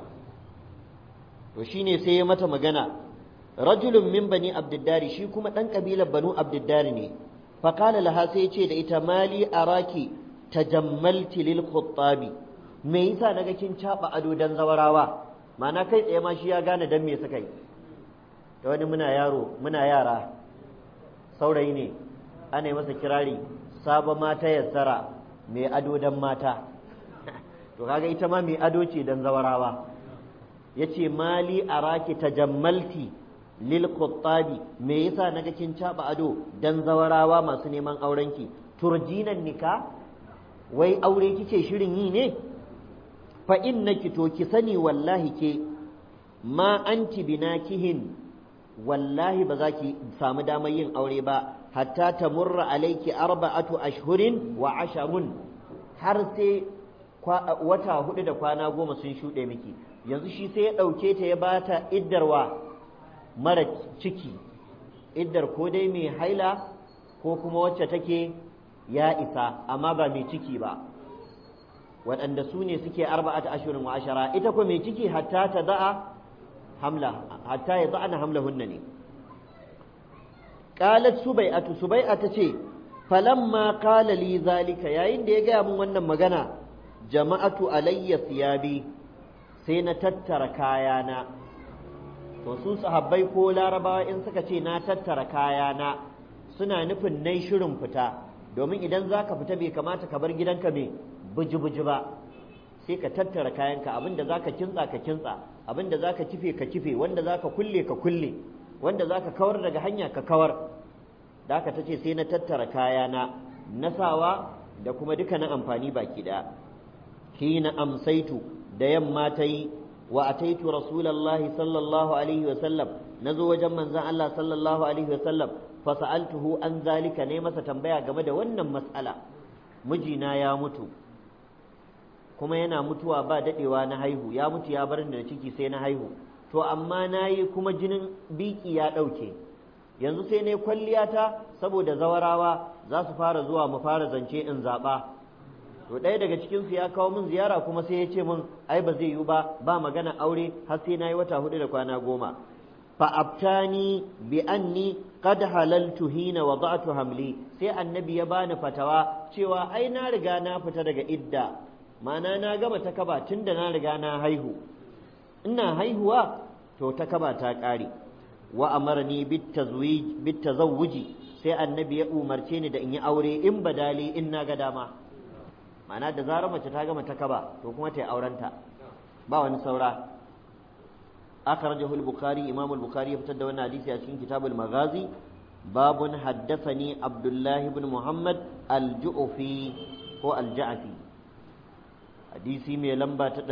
to shine sai ya mata magana rajulun min bani abdiddari shi kuma ɗan ƙabilar banu abdiddari ne faƙala laha sai ya ce da ita mali araki tajammalti lil khuttabi me yasa naga kin caɓa ado dan zawarawa ma'ana kai tsaye ma shi ya gane dan me suka yi da wani muna yaro muna yara saurayi ne ana yi masa kirari saba mata yassara mai ado dan mata to kaga ita ma mai ado ce dan zawarawa yace mali araki tajammalti lil quttabi me yasa naga kin caba ado dan zawarawa masu neman aurenki turjinan nika wai aure kike shirin yi ne fa innaki to ki sani wallahi ke ma anti binakihin wallahi ba za ki samu damar yin aure ba hatta ta murra alaiki arba'atu ashhurin wa asharun har sai wata hudu da kwana goma sun shuɗe miki yanzu shi sai ya ɗauke ta ya bata iddarwa mara ciki iddar ko dai mai haila ko kuma wacce take ya isa amma ba mai ciki ba waɗanda su ne suke arba'atu ashhurin wa ashara ita ko mai ciki hatta ta da'a hamla hatta ya za'ana hamlahunna ne qalat subai'atu subai'a tace falamma qala li zalika yayin da ya gaya mun wannan magana jama'atu alayya siyabi sai na tattara kayana to su sahabbai ko larabawa in suka ce na tattara kayana suna nufin nai shirin fita domin idan za ka fita bai kamata ka bar gidanka mai buji-buji ba sai ka tattara kayanka abinda za ka kintsa ka kintsa abinda za ka kife ka kife wanda za ka kulle ka kulle wanda za ka kawar daga hanya ka kawar da haka ta ce sai na tattara kayana na sawa da kuma duka na amfani baki ɗaya hina amsaitu da yamma ta yi wa ataitu rasulallahi sallallahu alaihi wa sallam nazo wajen manzon Allah sallallahu alaihi wa sallam fa sa'altuhu an zalika ne masa tambaya game da wannan mas'ala mijina ya mutu kuma yana mutuwa ba dadewa na haihu ya mutu ya bar da ciki sai na haihu to amma nayi kuma jinin biki ya dauke yanzu sai ne kwalliyata saboda zawarawa za su fara zuwa mu fara zance in zaba to ɗaya daga cikinsu ya kawo min ziyara kuma sai ya ce min ai ba zai yiwu ba ba magana aure har sai na yi wata hudu da kwana goma fa abtani bi anni qad halaltu hina wada'tu hamli sai annabi ya bani fatawa cewa ai na riga na fita daga idda ma'ana na gama ta kaba tunda na riga na haihu ina haihuwa to ta kaba ta ƙare wa amarni bit tazwij bit tazawuji sai annabi ya umarce ni da in yi aure in badali in na ga dama ma'ana da zarar mace ta gama ta kaba to kuma ta yi aurenta ba wani saura akhrajahu al-bukhari imam al-bukhari ya fitar da wannan hadisi a cikin kitabul maghazi babun haddathani abdullah ibn muhammad al-ju'fi ko al-ja'fi hadisi mai lamba ta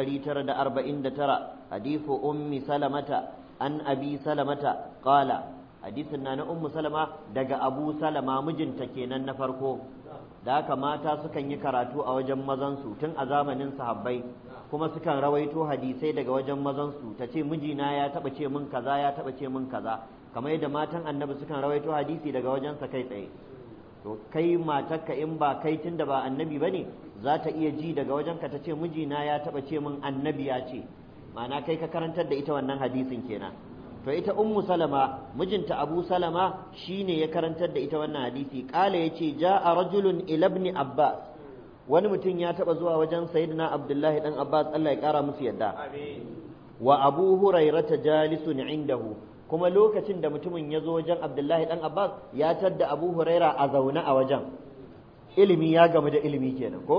949 hadithu ummi salamata an abi salamata qala hadisin na na ummu salama daga abu salama mijinta kenan na farko da haka mata sukan yi karatu a wajen mazansu tun a zamanin sahabbai kuma sukan rawaito hadisai daga wajen mazansu ta ce mijina ya taba ce min kaza ya taba ce min kaza kamar yadda matan annabi sukan rawaito hadisi daga wajensa kai tsaye to kai matarka in ba kai tun da ba annabi bane za ta iya ji daga wajenka ta ce mijina ya taba ce min annabi ya ce ma'ana kai ka karantar da ita wannan hadisin kenan to ita ummu salama mijinta abu salama shine ya karantar da ita wannan hadisi kala yace jaa rajulun ila ibn abbas wani mutum ya taba zuwa wajen sayyidina abdullahi dan abbas Allah ya kara musu yadda wa abu hurairata jalisun indahu kuma lokacin da mutumin ya zo wajen abdullahi dan abbas ya tadda abu huraira a zaune a wajen ilimi ya gamu da ilimi kenan ko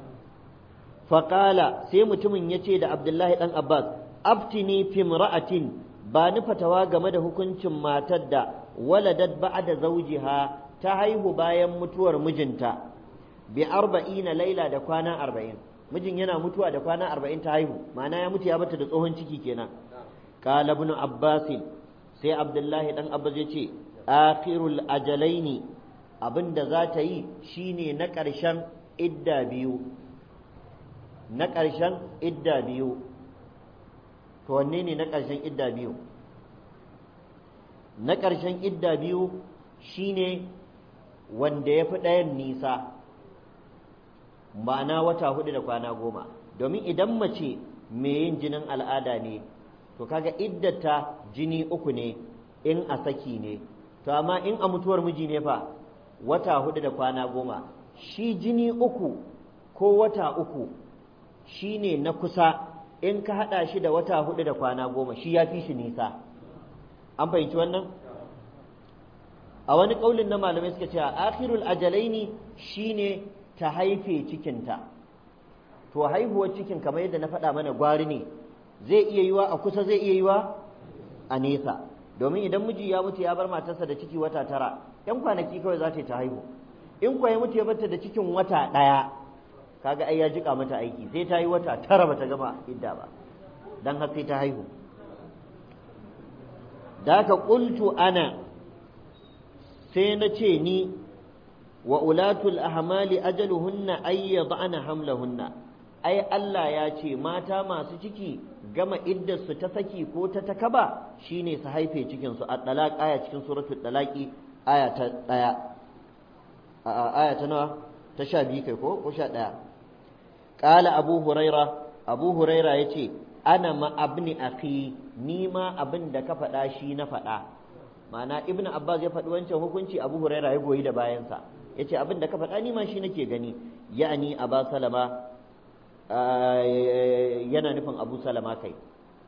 faƙala sai mutumin ya ce da abdullahi dan abbas aftini fimra'atin ba ni fatawa game da hukuncin matar da waladat ba'da zawjiha ta haihu bayan mutuwar mijinta bi arba'ina laila da kwana arba'in mijin yana mutuwa da kwana arba'in ta haihu ma'ana ya mutu ya bata da tsohon ciki kenan qala ibn abbas sai abdullahi dan abbas ya ce akhirul ajalaini abinda za ta yi shine na ƙarshen idda biyu na ƙarshen idda biyu to wanne ne na ƙarshen idda biyu na ƙarshen idda biyu shine wanda ya fi ɗayan nisa ma'ana wata hudu da kwana goma domin idan mace mai yin jinin al'ada ne to kaga iddata jini uku ne in a saki ne to amma in a mutuwar miji ne fa wata hudu da kwana goma shi jini uku ko wata uku shine na kusa in ka haɗa shi da wata hudu da kwana goma shi ya fi shi nisa an fahimci wannan a wani ƙaulin na malamai suka ce a akhirul ajalaini shine ta haife cikinta to haihuwar cikin kamar yadda na faɗa mana gwari ne zai iya yiwa a kusa zai iya yiwa a nesa domin idan miji ya mutu ya bar matarsa da ciki wata tara yan kwanaki kawai za ta yi ta haihu in kuwa ya mutu ya barta da cikin wata ɗaya kaga ai ya jika mata aiki sai ta yi wata tara bata gama idda ba dan har sai ta haihu da ka qultu ana sai na ce ni wa ulatul ahmali ajaluhunna ay yad'ana hamlahunna ai Allah ya ce mata masu ciki gama iddar su ta saki ko ta takaba shine su haife cikin su at-talaq aya cikin suratul talaqi aya ta daya aya ta nawa ta sha biyu kai ko ko sha ɗaya ƙala abu huraira abu huraira ya ce ana ma abni akhi ni ma abin da ka faɗa shi na faɗa ma'ana ibn abbas ya faɗi wancan hukunci abu huraira ya goyi da bayansa ya ce abin da ka faɗa ni ma shi nake gani ya'ani aba salama yana nufin abu salama kai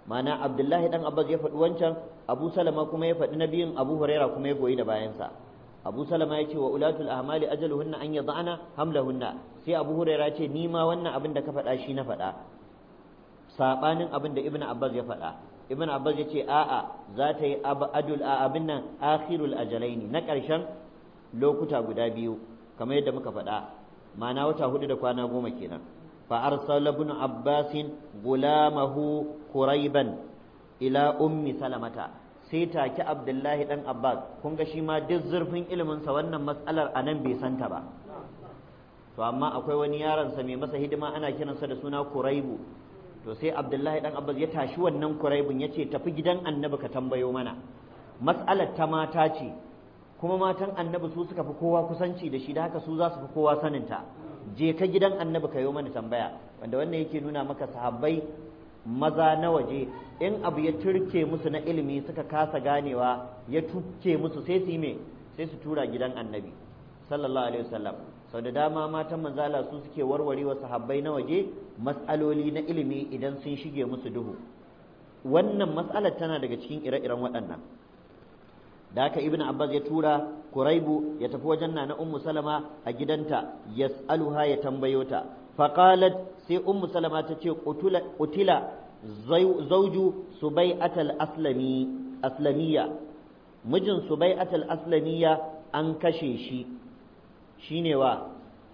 ma'ana abdullahi dan abbas ya faɗi wancan abu salama kuma ya faɗi na biyun abu huraira kuma ya goyi da bayansa abu salama ya ce wa ulatul ahmali ajaluhunna an yad'ana hamlahunna sai abu huraira ce ni ma wannan abin da ka faɗa shi na faɗa sabanin abin da ibnu abbas ya faɗa ibnu abbas ya ce a'a za ta yi abadul abin nan akhirul ajalaini na ƙarshen lokuta guda biyu kamar yadda muka faɗa ma'ana wata hudu da kwana goma kenan fa arsala ibn abbas gulamahu quraiban ila ummi salamata sai take abdullahi dan abbas kun ga shi ma duk zurfin ilimin sa wannan mas'alar anan bai santa ba to amma akwai wani yaron sa mai masa hidima ana kiransa da suna quraibu to sai abdullahi dan abbas ya tashi wannan quraibun yace tafi gidan annabi ka tambayo mana mas'alar ta mata ce kuma matan annabi su suka fi kowa kusanci da shi da haka su za su fi kowa saninta je ka gidan annabi ka yi mana tambaya wanda wannan yake nuna maka sahabbai maza na waje in abu ya turke musu na ilimi suka kasa ganewa ya tuke musu sai su yi me sai su tura gidan annabi sallallahu alaihi wasallam sau da dama matan manzala su suke warware wa sahabbai na waje mas'aloli na ilimi idan sun shige musu duhu wannan mas'alar tana daga cikin ire-iren waɗannan da haka ibn abbas ya tura kuraibu ya tafi wajen na ummu salama a gidanta yas'aluha ya tambayo ta faqalat sai ummu salama ta ce qutila zawju subai'at al-aslami aslamiyya mijin subai'at al-aslamiyya an kashe shi shine wa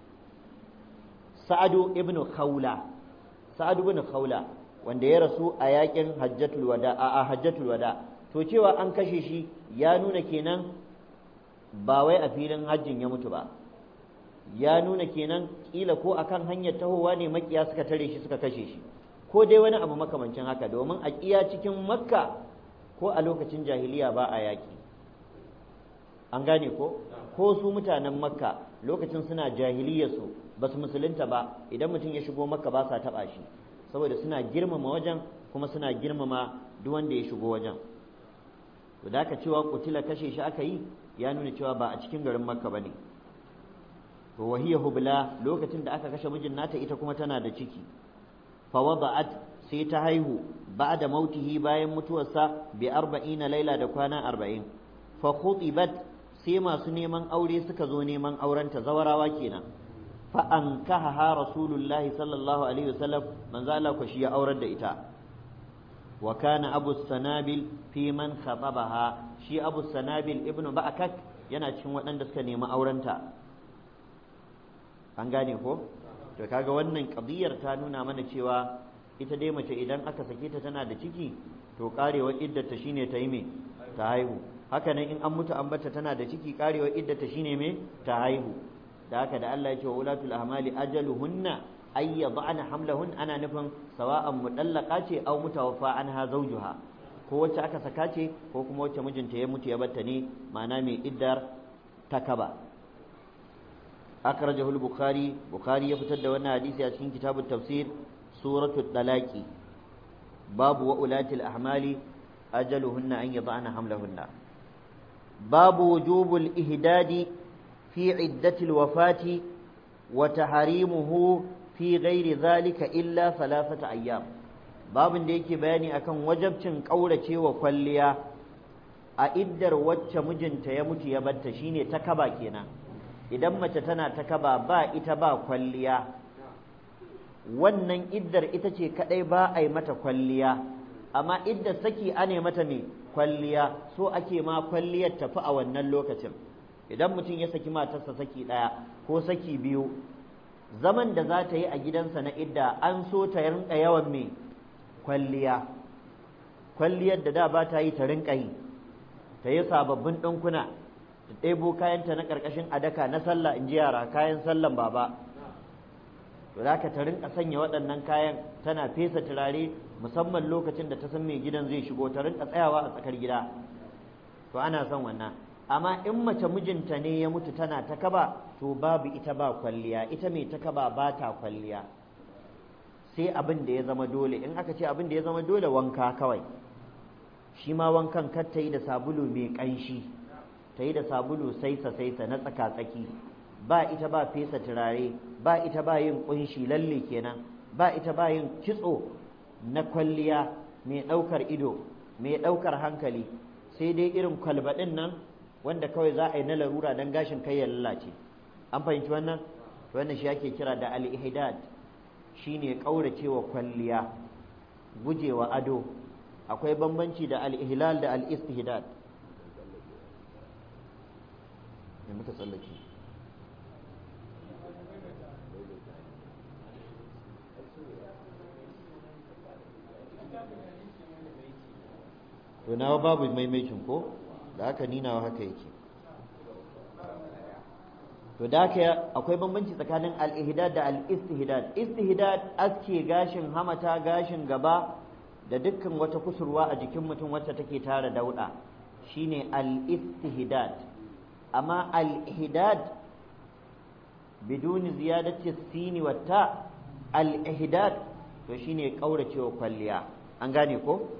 sa'adu ibn khawla sa'adu ibn khawla wanda ya rasu a yakin hajjatul wada a hajjatul wada to cewa an kashe shi ya nuna kenan ba wai a filin hajjin ya mutu ba ya nuna kenan kila ko akan hanyar tahowa ne makiya suka tare shi suka kashe shi ko dai wani abu makamancin haka domin a kiya cikin makka ko a lokacin jahiliya ba a yaki an gane ko ko su mutanen makka lokacin suna jahiliyarsu ba su musulunta ba idan mutum ya shigo makka ba sa taɓa shi saboda suna girmama wajen kuma suna girmama duk wanda ya shigo wajen to da aka cewa kutila kashe shi aka yi ya nuna cewa ba a cikin garin makka bane to wahiya hubla lokacin da aka kashe mijin nata ita kuma tana da ciki fa wada'at sai ta haihu ba'da mautihi bayan mutuwarsa bi arba'ina laila da kwana arba'in fa khutibat sai masu neman aure suka zo neman aurenta zawarawa kenan fa ankaha rasulullahi sallallahu alaihi wasallam manzo Allah ko shi ya aurar da ita wa kana abu sanabil fi man khatabaha shi abu sanabil ibnu ba'kak yana cikin waɗanda suka nemi aurenta an gane ko to kaga wannan qadiyar ta nuna mana cewa ita dai mace idan aka sake ta tana da ciki to karewar iddata shine ta yi me ta haihu haka nan in an mutu an bata tana da ciki karewar iddata shine me ta haihu da haka da Allah ya ce wa ulatul ahmali ajaluhunna ay yad'ana hamlahun ana nufin sawa'an mudallaqa ce aw mutawaffa anha zawjuha ko wacce aka saka ce ko kuma wacce mijinta ya mutu ya batta ne ma'ana mai iddar takaba akhrajahu al-bukhari bukhari ya fitar da wannan hadisi a cikin kitabut tafsir suratul talaqi babu wa ulatil ahmali ajaluhunna an yad'ana hamlahunna babu wujubul ihdadi fi iddatil wafati wa tahrimuhu fi ghairi zalika illa thalathata ayyam babin da yake bayani akan wajabcin kauracewa kwalliya a iddar wacce mijinta ya mutu ya batta shine ta kaba kenan idan mace tana ta kaba ba ita ba kwalliya wannan iddar ita ce kadai ba a yi mata kwalliya amma iddar saki ane mata ne kwalliya so ake ma kwalliyar tafi a wannan lokacin idan mutum ya saki matarsa saki ɗaya ko saki biyu zaman da za ta yi a gidansa na idda an so ta rinka yawan mai kwalliya kwalliyar da da ba ta yi ta rinka yi ta yi sababbin ɗinkuna ta ɗebo kayanta na ƙarƙashin adaka na sallah in ji yara kayan sallan baba to za ka ta rinka sanya waɗannan kayan tana fesa turare musamman lokacin da ta san mai gidan zai shigo ta rinka tsayawa a tsakar gida to ana son wannan amma in mace mijinta ne ya mutu tana ta kaba to babu ita ba kwalliya ita mai ta kaba ba ta kwalliya sai abin da ya zama dole in aka ce abin da ya zama dole wanka kawai shi ma wankan kar ta yi da sabulu mai ƙanshi ta yi da sabulu saisa saisa na tsaka tsaki ba ita ba fesa turare ba ita ba yin ƙunshi lalle kenan ba ita ba yin kitso na kwalliya mai ɗaukar ido mai ɗaukar hankali sai dai irin kwalbaɗin nan wanda kawai za a yi na larura don gashin kai ya lalace an fahimci wannan wannan shi ake kira da al-ihdad shine kauracewa kwalliya gujewa ado akwai bambanci da al-ihlal da al-istihdad me muka tsallake to nawa babu maimaitin ko da haka ninawa haka yake to da haka akwai bambanci tsakanin al-ihdad da al-istihdad istihdad aske gashin hamata gashin gaba da dukkan wata kusurwa a jikin mutum wacce take tara dauda shine al-istihdad amma al-ihdad biduni ziyadati sini wa ta al-ihdad to shine kauracewa kwalliya an gane ko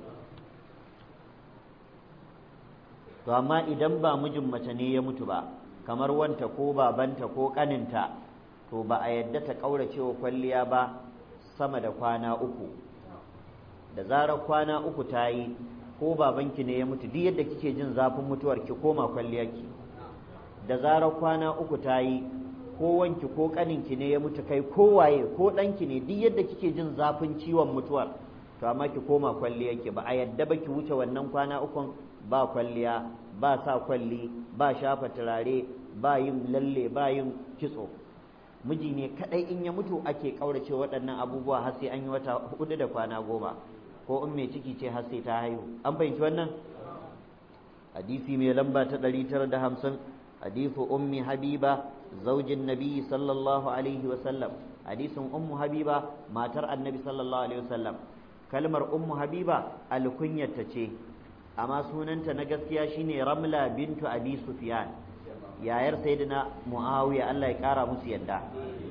to amma idan ba mijin mace ne ya mutu ba kamar wanta ko babanta ko kaninta to ba a yadda ta kauracewa kwalliya ba sama da kwana uku da zarar kwana uku ta yi ko babanki ne ya mutu duk yadda kike jin zafin mutuwar ki koma kwalliyarki da zarar kwana uku ta yi ko wanki ko kaninki ne ya mutu kai ko waye ko ɗanki ne duk yadda kike jin zafin ciwon mutuwar to amma ki koma kwalliyarki ba a yadda ba ki wuce wannan kwana ukun ba kwalliya ba sa kwalli ba shafa turare ba yin lalle ba yin kitso miji ne kadai in ya mutu ake kaurace waɗannan abubuwa har sai an yi wata hudu da kwana goma ko in mai ciki ce har sai ta haihu an fahimci wannan hadisi mai lamba ta 950 hadisu ummi habiba zaujin nabi sallallahu alaihi wasallam hadisin ummu habiba matar annabi sallallahu alaihi wasallam kalmar ummu habiba alkunyarta ce amma sunanta na gaskiya shine ramla bintu abi sufyan yayar sayyidina muawiya Allah ya kara musu yadda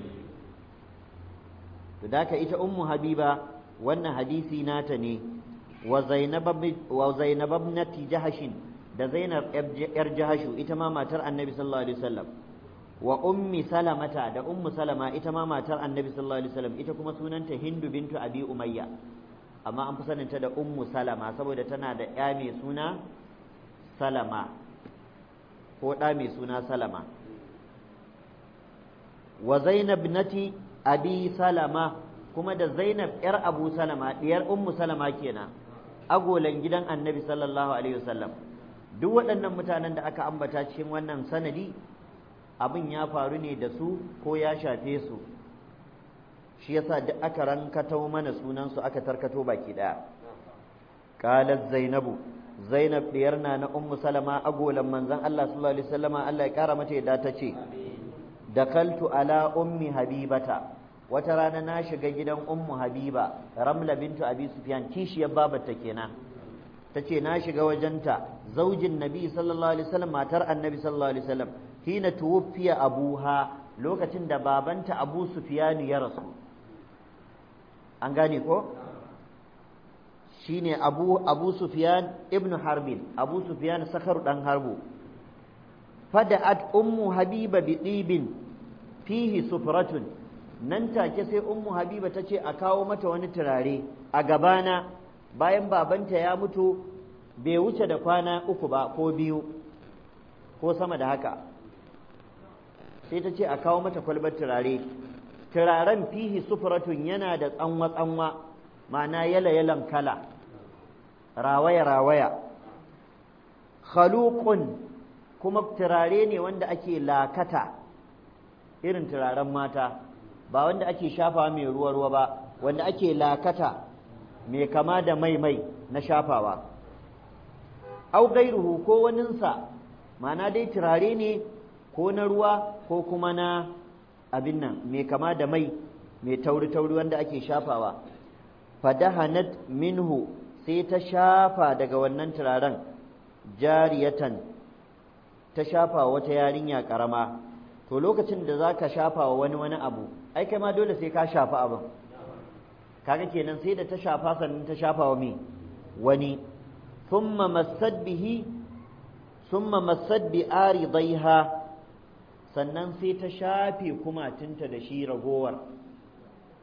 to daka ita ummu habiba wannan hadisi nata ne wa zainab wa zainab ibnati jahashin da zainab yar jahashu ita ma matar annabi sallallahu alaihi wasallam wa ummi salamata da ummu salama ita ma matar annabi sallallahu alaihi wasallam ita kuma sunanta hindu bintu abi umayya amma an fi saninta da ummu salama saboda tana da ya mai suna salama ko ɗa mai suna salama wa zainab nati abi salama kuma da zainab yar abu salama ɗiyar ummu salama kenan agolan gidan annabi sallallahu alaihi wasallam duk waɗannan mutanen da aka ambata cikin wannan sanadi abin ya faru ne da su ko ya shafe su shi yasa duk aka rankato mana sunansu aka tarkato baki daya qalat zainabu zainab diyar na na ummu salama agolan manzon Allah sallallahu alaihi wasallama Allah ya kara mata yadda ta ce dakaltu ala ummi habibata wata rana na shiga gidan ummu habiba ramla bintu abi sufyan kishiyar babarta kenan tace na shiga wajenta zaujin nabi sallallahu alaihi wasallam matar annabi sallallahu alaihi wasallam hina tuwfiya abuha lokacin da babanta abu sufyan ya rasu an gane ko shine abu abu sufyan ibnu harbin abu sufyan sakar dan harbu fada'at ummu habiba bi dibin fihi sufratun nan take sai ummu habiba tace a kawo mata wani turare a gabana bayan babanta ya mutu bai wuce da kwana uku ba ko biyu ko sama da haka sai ta ce a kawo mata kwalbar turare turaren fihi sufuratun yana da tsanwa-tsanwa ma'ana yala-yalan kala rawaya-rawaya khaluqun kuma turare ne wanda ake lakata irin turaren mata ba wanda ake shafawa mai ruwa-ruwa ba wanda ake lakata mai kama da mai-mai na shafawa au gairuhu ko waninsa ma'ana dai turare ne ko na ruwa ko kuma na abin nan mai kama da mai mai tauri-tauri wanda ake shafawa fadahanat minhu sai ta shafa daga wannan turaren jariyatan ta shafa wata yarinya karama to lokacin da za ka shafa wa wani wani abu ai kai ma dole sai ka shafa abin kaga kenan sai da ta shafa sannan ta shafa wa me wani thumma massad bihi thumma massad bi aridaiha sannan sai ta shafe kumatinta da shi ragowar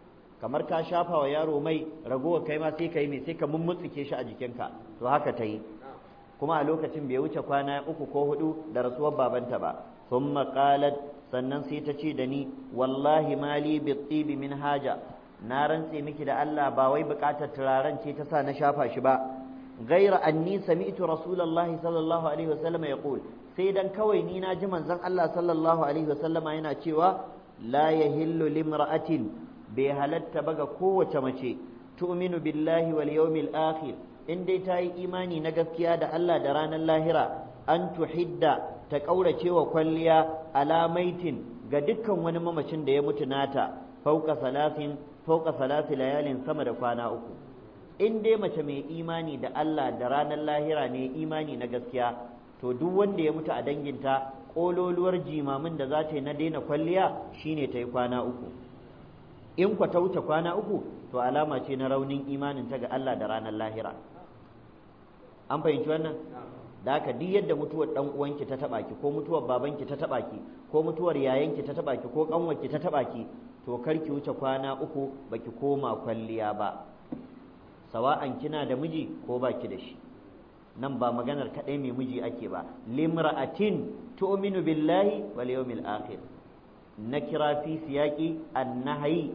kamar ka shafa wa yaro mai ragowar kai ma sai ka yi mai sai ka mummutsike shi a jikinka to haka ta yi kuma a lokacin bai wuce kwana uku ko hudu da rasuwar babanta ba thumma qalat sannan sai ta ce da ni wallahi mali bi tibi min haja na rantse miki da Allah ba wai bukatar turaren ce ta sa na shafa shi ba ghaira anni sami'tu rasulullahi sallallahu alaihi wasallam yaqul sai dan kawai ni na ji manzon Allah sallallahu alaihi wasallama yana cewa la yahillu limra'atin bai halatta ba ga kowace mace tu'minu billahi wal yawmil akhir in dai ta yi imani na gaskiya da Allah da ranar lahira an tuhidda ta ƙaurace wa kwalliya alamaitin ga dukkan wani mamacin da ya mutu nata fauka salasin fauka salasi layalin sama da kwana uku in dai mace mai imani da Allah da ranar lahira ne imani na gaskiya to duk wanda ya mutu a danginta ƙololuwar jimamin da za ta yi na daina kwalliya shine ta yi kwana uku in kwa ta wuce kwana uku to alama ce na raunin imanin ta ga Allah da ranar lahira an fahimci wannan da haka duk yadda mutuwar dan uwanki ta taba ki ko mutuwar babanki ta taba ki ko mutuwar yayanki ta taba ki ko kanwarki ta taba ki to kar ki wuce kwana uku baki koma kwalliya ba sawa'an kina da miji ko baki da shi nan ba maganar kadai mai miji ake ba limra'atin tu'minu billahi wal yawmil akhir nakira fi siyaqi an-nahyi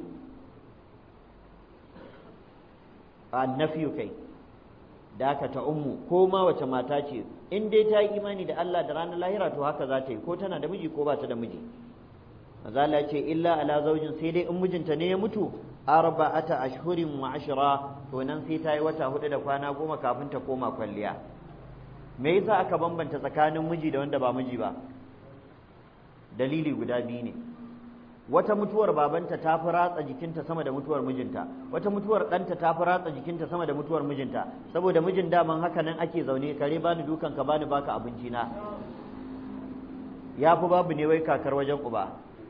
annafiyu kai da aka ta ummu ko ma wace mata ce in dai ta yi imani da Allah da ranar lahira to haka za ta yi ko tana da miji ko ba ta da miji maza Allah ce illa ala zaujin sai dai in mijinta ne ya mutu arba'ata ashhurin wa ashra to nan sai ta yi wata hudu da kwana goma kafin ta koma kwalliya me yasa aka bambanta tsakanin miji da wanda ba miji ba dalili guda biyu ne wata mutuwar babanta ta fi ratsa jikinta sama da mutuwar mijinta wata mutuwar ɗanta ta fi ratsa jikinta sama da mutuwar mijinta saboda mijin daman haka nan ake zaune kare bani dukan ka bani baka abinci na ya fi babu ne wai kakar wajen uba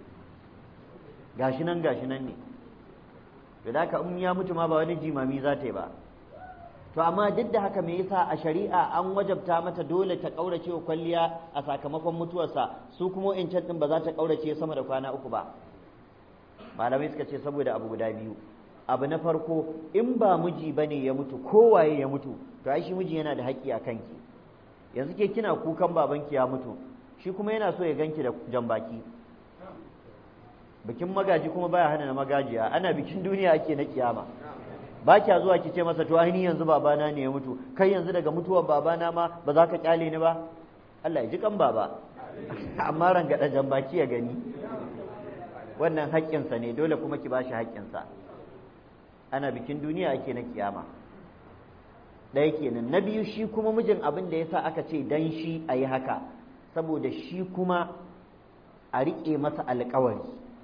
gashi nan gashi nan ne da haka in ya mutu ma ba wani jimami za ta yi ba to amma duk da haka me yasa a shari'a an wajabta mata dole ta kaurace wa kwalliya a sakamakon mutuwarsa su kuma in din ba za ta kaurace sama da kwana uku ba malamai suka ce saboda abu guda biyu abu na farko in ba miji bane ya mutu kowaye ya mutu to ai shi miji yana da haƙƙi a kanki yanzu ke kina kukan babanki ya mutu shi kuma yana so ya ganki da jambaki bikin magaji kuma baya hana na magajiya ana bikin duniya ake na kiyama ba kya zuwa ki ce masa to ainihin yanzu babana ne ya mutu kai yanzu daga mutuwar babana ma ba za ka kyale ni ba Allah ya ji kan baba amma rangada jambaki ya gani wannan haƙƙinsa ne dole kuma ki bashi haƙƙinsa ana bikin duniya ake na kiyama ɗaya kenan na biyu shi kuma mijin abin da yasa aka ce dan shi a yi haka saboda shi kuma a riƙe masa alƙawari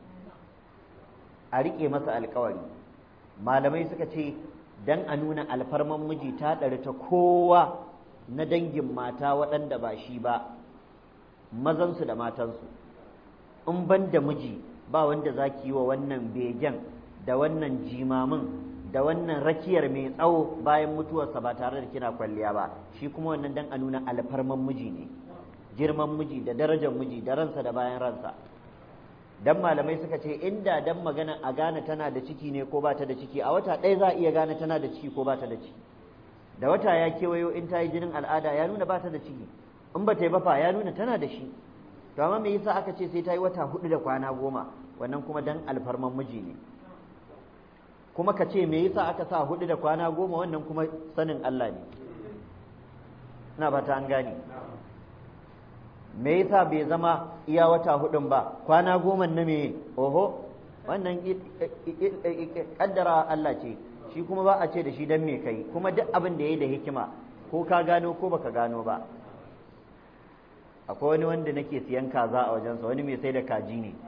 a riƙe masa alƙawari malamai suka ce dan a nuna alfarman miji ta ɗari ta kowa na dangin mata waɗanda ba shi ba mazansu da matansu in ban da miji ba wanda za ki yi wa wannan begen da wannan jimamin da wannan rakiyar mai tsawo bayan mutuwarsa ba tare da kina kwalliya ba shi kuma wannan dan a nuna alfarman miji ne girman miji da darajar miji da ransa da bayan ransa dan malamai suka ce inda dan magana a gane tana da ciki ne ko ba ta da ciki a wata ɗaya za a iya gane tana da ciki ko ba ta da ciki da wata ya kewayo in ta yi jinin al'ada ya nuna ba ta da ciki in ba ta yi bafa ya nuna tana da shi to amma me yasa aka ce sai ta yi wata hudu da kwana goma wannan kuma dan alfarman miji ne kuma ka ce me yasa aka sa hudu da kwana goma wannan kuma sanin Allah ne ina ba ta an gane me yasa bai zama iya wata hudun ba kwana goma na me oho wannan kaddara Allah ce shi kuma ba a ce da shi dan me kai kuma duk abin da yayi da hikima ko ka gano ko baka gano ba akwai wani wanda nake siyan kaza a wajensa wani mai sai da kaji ne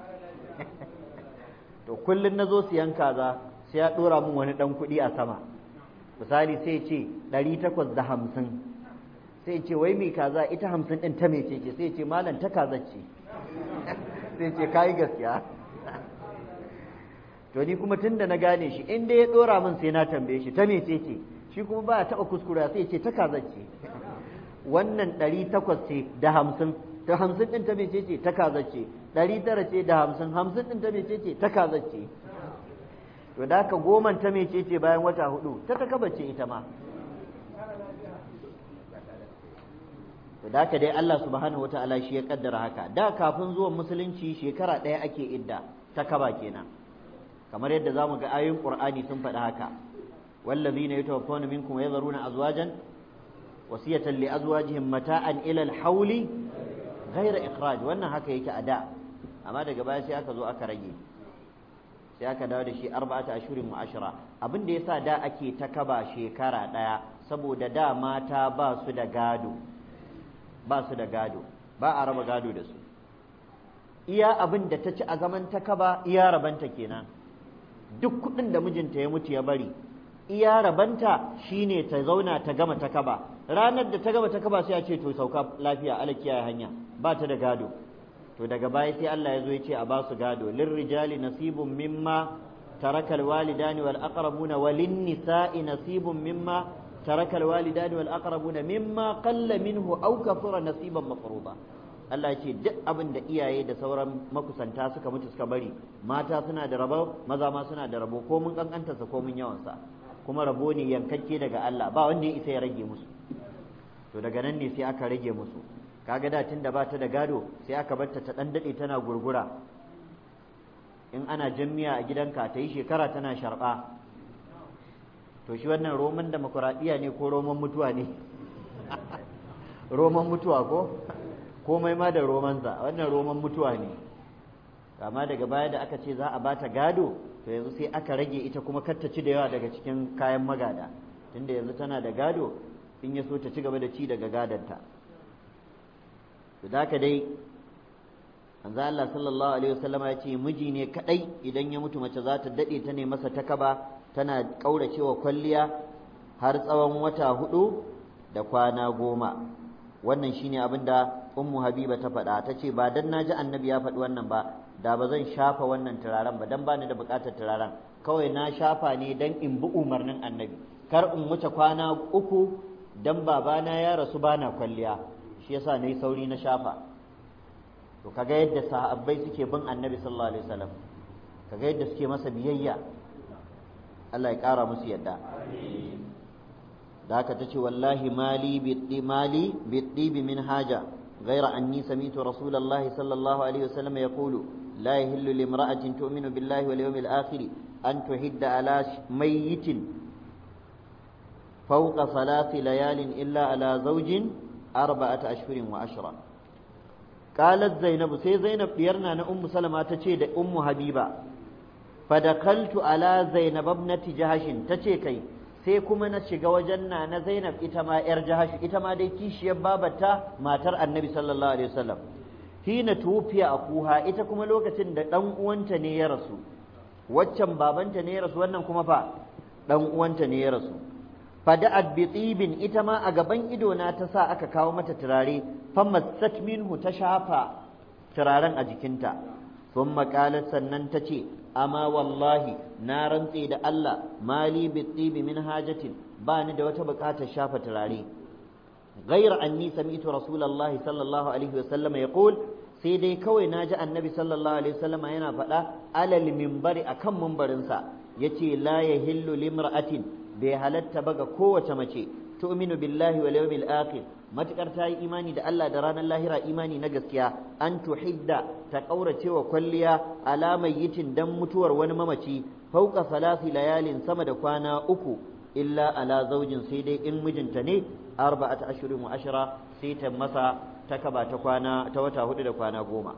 to kullum na zo siyan kaza sai ya ɗora min wani ɗan kuɗi a sama misali sai ce ɗari takwas da hamsin sai ce wai mai kaza ita hamsin ɗin ta mece ce sai ce malam ta kaza ce sai ce kayi gaskiya to ni kuma tun da na gane shi in dai ya ɗora min sai na tambaye shi ta mece ce shi kuma ba ya taɓa kuskura sai ce ta kaza ce wannan ɗari takwas ce da hamsin ta hamsin ɗin ta mece ce ta kaza ce ɗari tara ce da hamsin hamsin ɗin ta mece ce ta kaza ce to da haka goman ta mece ce bayan wata hudu ta takaba ce ita ma to da haka dai Allah subhanahu wata'ala shi ya kaddara haka da kafin zuwan musulunci shekara ɗaya ake idda ta kaba kenan kamar yadda zamu ga ayoyin Qur'ani sun faɗi haka wallazina yatawaffawna minkum wa yadharuna azwajan wasiyatan li azwajihim mata'an ila al-hawli ghayra ikhraj wannan haka yake a da amma daga baya sai aka zo aka rage sai aka dawo da shi arba'ata ashurin wa ashra abin da yasa da ake ta kaba shekara ɗaya saboda da mata ba su da gado ba su da gado ba a raba gado da su iya abin da ta ci a zaman ta kaba iya rabanta kenan duk kuɗin da mijinta ya mutu ya bari iya rabanta shine ta zauna ta gama ta kaba ranar da ta gama ta kaba sai a ce to sauka lafiya ala kiyaye hanya ba ta da gado to daga baya sai Allah ya zo ya ce a ba su gado lirrijali nasibun mimma taraka alwalidani wal aqrabuna walin nisa'i nasibun mimma ترك الوالدان والأقربون مما قل منه أو كثر نصيبا مفروضا Allah ce duk abin da iyaye da sauran makusanta suka mutu suka bari mata suna da rabo maza ma suna da rabo ko mun kankantarsa ko mun yawansa kuma rabo ne yankakke daga Allah ba wanda ya isa ya rage musu to daga nan ne sai aka rage musu kaga da tun da ba ta da gado sai aka barta ta dan dade tana gurgura in ana jammiya a gidanka ta yi shekara tana sharba to shi wannan roman demokuraɗiyya ne ko roman mutuwa ne roman mutuwa ko komai ma da romansa wannan roman mutuwa ne amma daga baya da aka ce za a bata gado to yanzu sai aka rage ita kuma kar ta ci da yawa daga cikin kayan magada tunda yanzu tana da gado in ya so ta ci gaba da ci daga gadonta to da dai manzo Allah sallallahu alaihi wasallama ya ce miji ne kadai idan ya mutu mace za ta dade ta ne masa takaba tana ƙauracewa kwalliya har tsawon wata hudu da kwana goma wannan shine abin da ummu habiba ta faɗa ta ce ba dan naji annabi ya faɗi wannan ba da ba zan shafa wannan turaren ba dan bani da buƙatar turaren kawai na shafa ne dan in bi umarnin annabi kar in wuce kwana uku dan babana ya rasu bana kwalliya shi yasa nayi sauri na shafa to kaga yadda sahabbai suke bin annabi sallallahu alaihi wasallam kaga yadda suke masa biyayya Allah ya ƙara musu yadda da haka ta ce wallahi mali biɗi mali biɗi bi min haja غير أني سمعت رسول الله صلى الله عليه وسلم يقول لا يهل لامرأة تؤمن بالله واليوم الآخر أن تحد على ميت فوق ثلاث ليال إلا على زوج أربعة أشهر وعشرة قالت زينب سي زينب بيرنا أم سلمة تشيد أم حبيبة fadakaltu ala zainab ibnati jahashin tace kai sai kuma na shiga wajen na na zainab ita ma yar jahash ita ma dai kishiyar babata matar annabi sallallahu alaihi wasallam hina tufiya akuha ita kuma lokacin da dan uwanta ne ya rasu waccan babanta ne ya rasu wannan kuma fa dan uwanta ne ya rasu fada'at bi tibin ita ma a gaban ido na ta sa aka kawo mata turare famassat minhu ta shafa turaren a jikinta thumma qalat sannan ta ce amma wallahi na rantse da Allah mali bitibi min hajatin ba ni da wata bukatar shafa turare غير أني سمعت رسول الله صلى الله عليه وسلم يقول sai dai kawai na ji annabi sallallahu alaihi wasallam yana faɗa alal mimbari akan mimbarinsa yace la yahillu limra'atin bai halatta ba ga kowace mace tu'minu billahi wal yawmil akhir matukar ta yi imani da Allah da ranar lahira imani na gaskiya an tuhidda ta kaurace wa kwalliya alamar yitin dan mutuwar wani mamaci fauka salasi layalin sama da kwana uku illa ala zaujin sai dai in mijinta ne arba'ata ashirin wa ashara sai ta masa ta kaba ta kwana ta wata hudu da kwana goma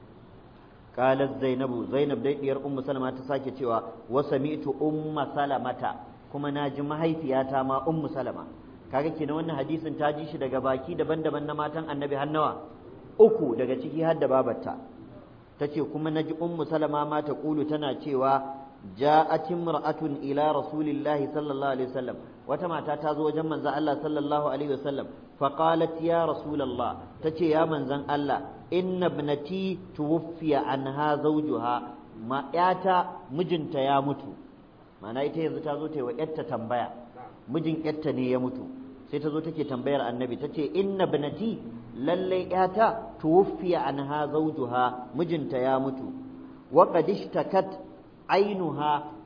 qalat zainabu zainab dai diyar ummu salama ta sake cewa wa sami'tu umma salamata kuma naji mahaifiyata ma ummu salama kaga kenan wannan hadisin ta ji shi daga baki daban-daban na matan annabi hannawa uku daga ciki har da babarta tace kuma naji ummu salama ma ta kulu tana cewa ja'at imra'atun ila rasulillahi sallallahu alaihi wasallam wata mata ta zo wajen manzon Allah sallallahu alaihi wasallam fa qalat ya rasulullah tace ya manzon Allah inna ibnati tuwfiya anha zawjuha ma yata mijinta ya mutu ma'ana ita yanzu ta zo ta yi wa yarta tambaya mijin yarta ne ya mutu sai ta zo take tambayar annabi tace inna ibnati lallai yata tuwfiya anha zawjuha mijinta ya mutu wa qad ishtakat ainuha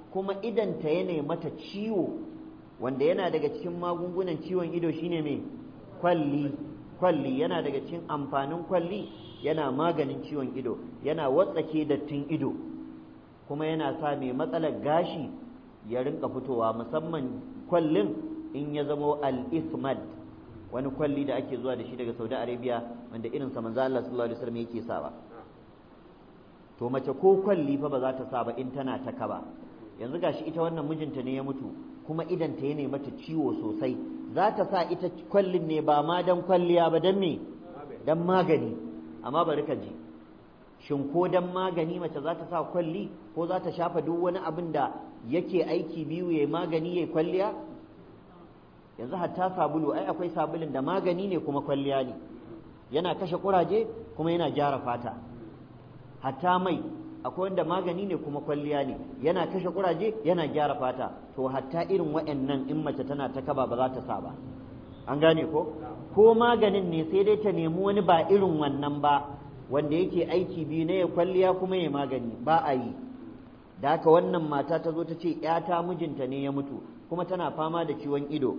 kuma idanta ya mata ciwo wanda yana daga cikin magungunan ciwon ido shine mai kwalli kwalli yana daga cikin amfanin kwalli yana maganin ciwon ido yana watsake dattin ido kuma yana sa mai matsalar gashi ya rinka fitowa musamman kwallin in ya zamo al-ismad wani kwalli da ake zuwa da shi daga Saudi Arabia wanda irin sa manzo Allah sallallahu alaihi wasallam yake sawa to mace ko kwalli fa ba za ta sa ba in tana ta kaba yanzu gashi ita wannan mijinta ne ya mutu kuma idan ta ne mata ciwo sosai za ta sa ita kwallin ne ba ma dan kwalliya ba dan me dan magani amma bari ka ji shin ko dan magani mace za ta sa kwalli ko za ta shafa duk wani abin da yake aiki biyu ya magani ya kwalliya yanzu hatta sabulu ai akwai sabulun da magani ne kuma kwalliya ne yana kashe kuraje kuma yana gyara fata hatta mai akwai wanda magani ne kuma kwalliya ne yana kashe kuraje yana gyara fata to hatta irin waɗannan in mace tana ta kaba ba za ta sa ba an gane ko ko maganin ne sai dai ta nemi wani ba irin wannan ba wanda yake aiki biyu na ya kwalliya kuma ya magani ba a yi da haka wannan mata ta zo ta ce ‘yata mijinta ne ya mutu kuma tana fama da ciwon ido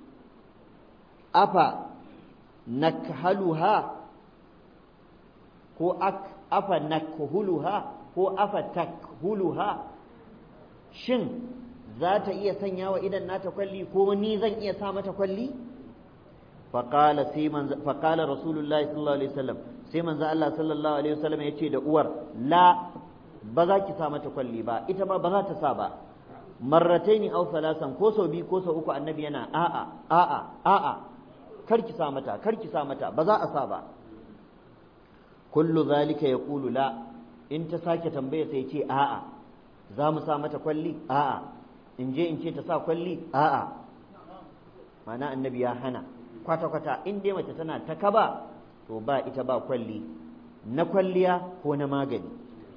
afa nakhaluha ko afa nakhuluha ko afa takhuluha shin za ta iya sanya wa idan nata kwalli ko ni zan iya sa mata kwalli faƙala faƙala rasulullahi sallallahu alaihi wasallam sai manzo Allah sallallahu alaihi wasallam ya ce da uwar la ba za ki sa mata kwalli ba ita ma ba za ta sa ba marrataini aw salasan ko sau biyu ko sau uku annabi yana a'a a'a a'a kar ki sa mata kar ki sa mata ba za a sa ba kullu zalika yaqulu la in ta sake tambaya sai ce a'a za mu sa mata kwalli a'a in je in ce ta sa kwalli a'a mana annabi ya hana kwata kwata in dai mace tana ta kaba to ba ita ba kwalli na kwalliya ko na magani